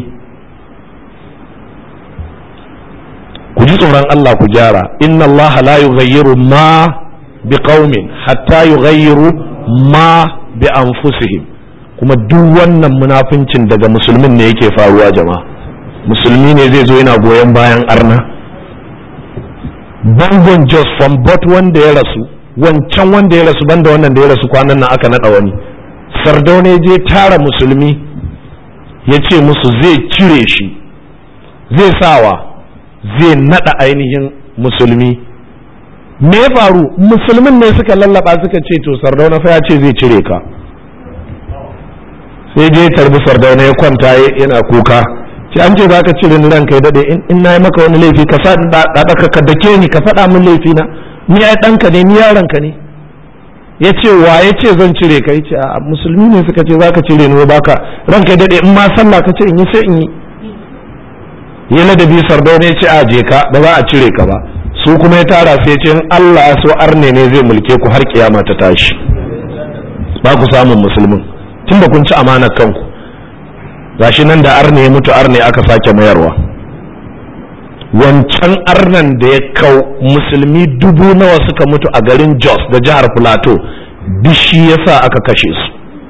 ku ji tsoron Allah ku gyara inna Allah la yughayyiru ma biqaumin hatta yughayyiru ma bi anfusihim kuma duk wannan munafincin daga musulmin ne yake faruwa jama'a musulmi ne zai zo yana goyon bayan arna bangon jos from bot wanda ya rasu wancan wanda ya rasu banda wannan da ya rasu kwanan nan aka naɗa wani sardaune je tara musulmi ya ce musu zai cire shi zai sawa zai naɗa ainihin musulmi me ya faru musulmin ne suka lallaba suka ce to sardauna fa ya ce zai cire ka sai je tarbi sardauna ya kwanta yana kuka ce an ce za ka cire ni ranka ya dade in na yi maka wani laifi ka sa ɗaɗaka ka dake ni ka faɗa min laifi na ni ai ɗanka ne ni yaronka ne ya ce wa ya ce zan cire ka ya ce a musulmi ne suka ce za ka cire ni baka ranka ya dade in ma sallah ka ce in yi sai in yi ya ladabi sardauna ya ce a je ka ba za a cire ka ba su kuma ya tara sai ce in Allah ya so arne ne zai mulke ku har kiyama ta tashi ba ku samun musulmin tunda kun ci amanar kanku gashi nan da arne ya mutu arne aka sake mayarwa wancan arnan da ya kau musulmi dubu nawa suka mutu a garin jos da jihar plateau bishi yasa aka kashe su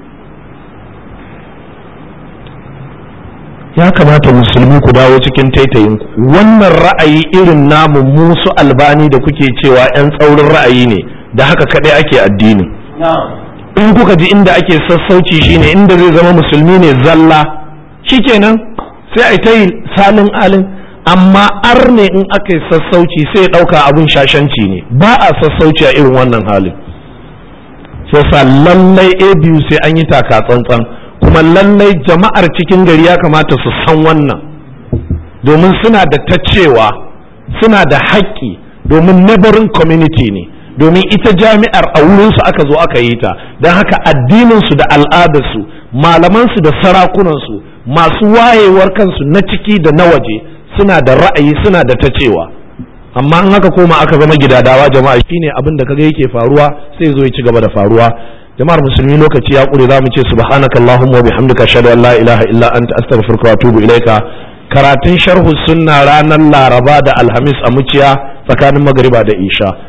ya kamata musulmi ku dawo cikin taitayin wannan ra'ayi irin namu musu albani da kuke cewa 'yan tsaurin ra'ayi ne da haka kadai ake addini in kuka ji inda ake sassauci shine inda zai zama musulmi ne zalla shikenan sai a ta yi salin alin amma ar ne in aka yi sassauci sai ya ɗauka abin shashanci ne ba a sassauci a irin wannan halin sai sa lallai a biyu sai an yi taka tsantsan kuma lallai jama'ar cikin gari ya kamata su san wannan domin suna da ta cewa suna da haƙƙi domin neighboring community ne domin ita jami'ar a wurinsu aka zo aka yi ta don haka addininsu da al'adarsu malamansu da sarakunansu masu wayewar kansu na ciki da na waje suna da ra'ayi suna da ta cewa amma in aka koma aka zama gidadawa jama'a shine abin da kaga yake faruwa sai zo ya ci gaba da faruwa jama'ar musulmi lokaci ya kure za mu ce subhanakallahumma wa bihamdika ashhadu an la ilaha illa anta astaghfiruka wa atubu ilaika karatun sharhu sunna ranar laraba da alhamis a muciya tsakanin magariba da isha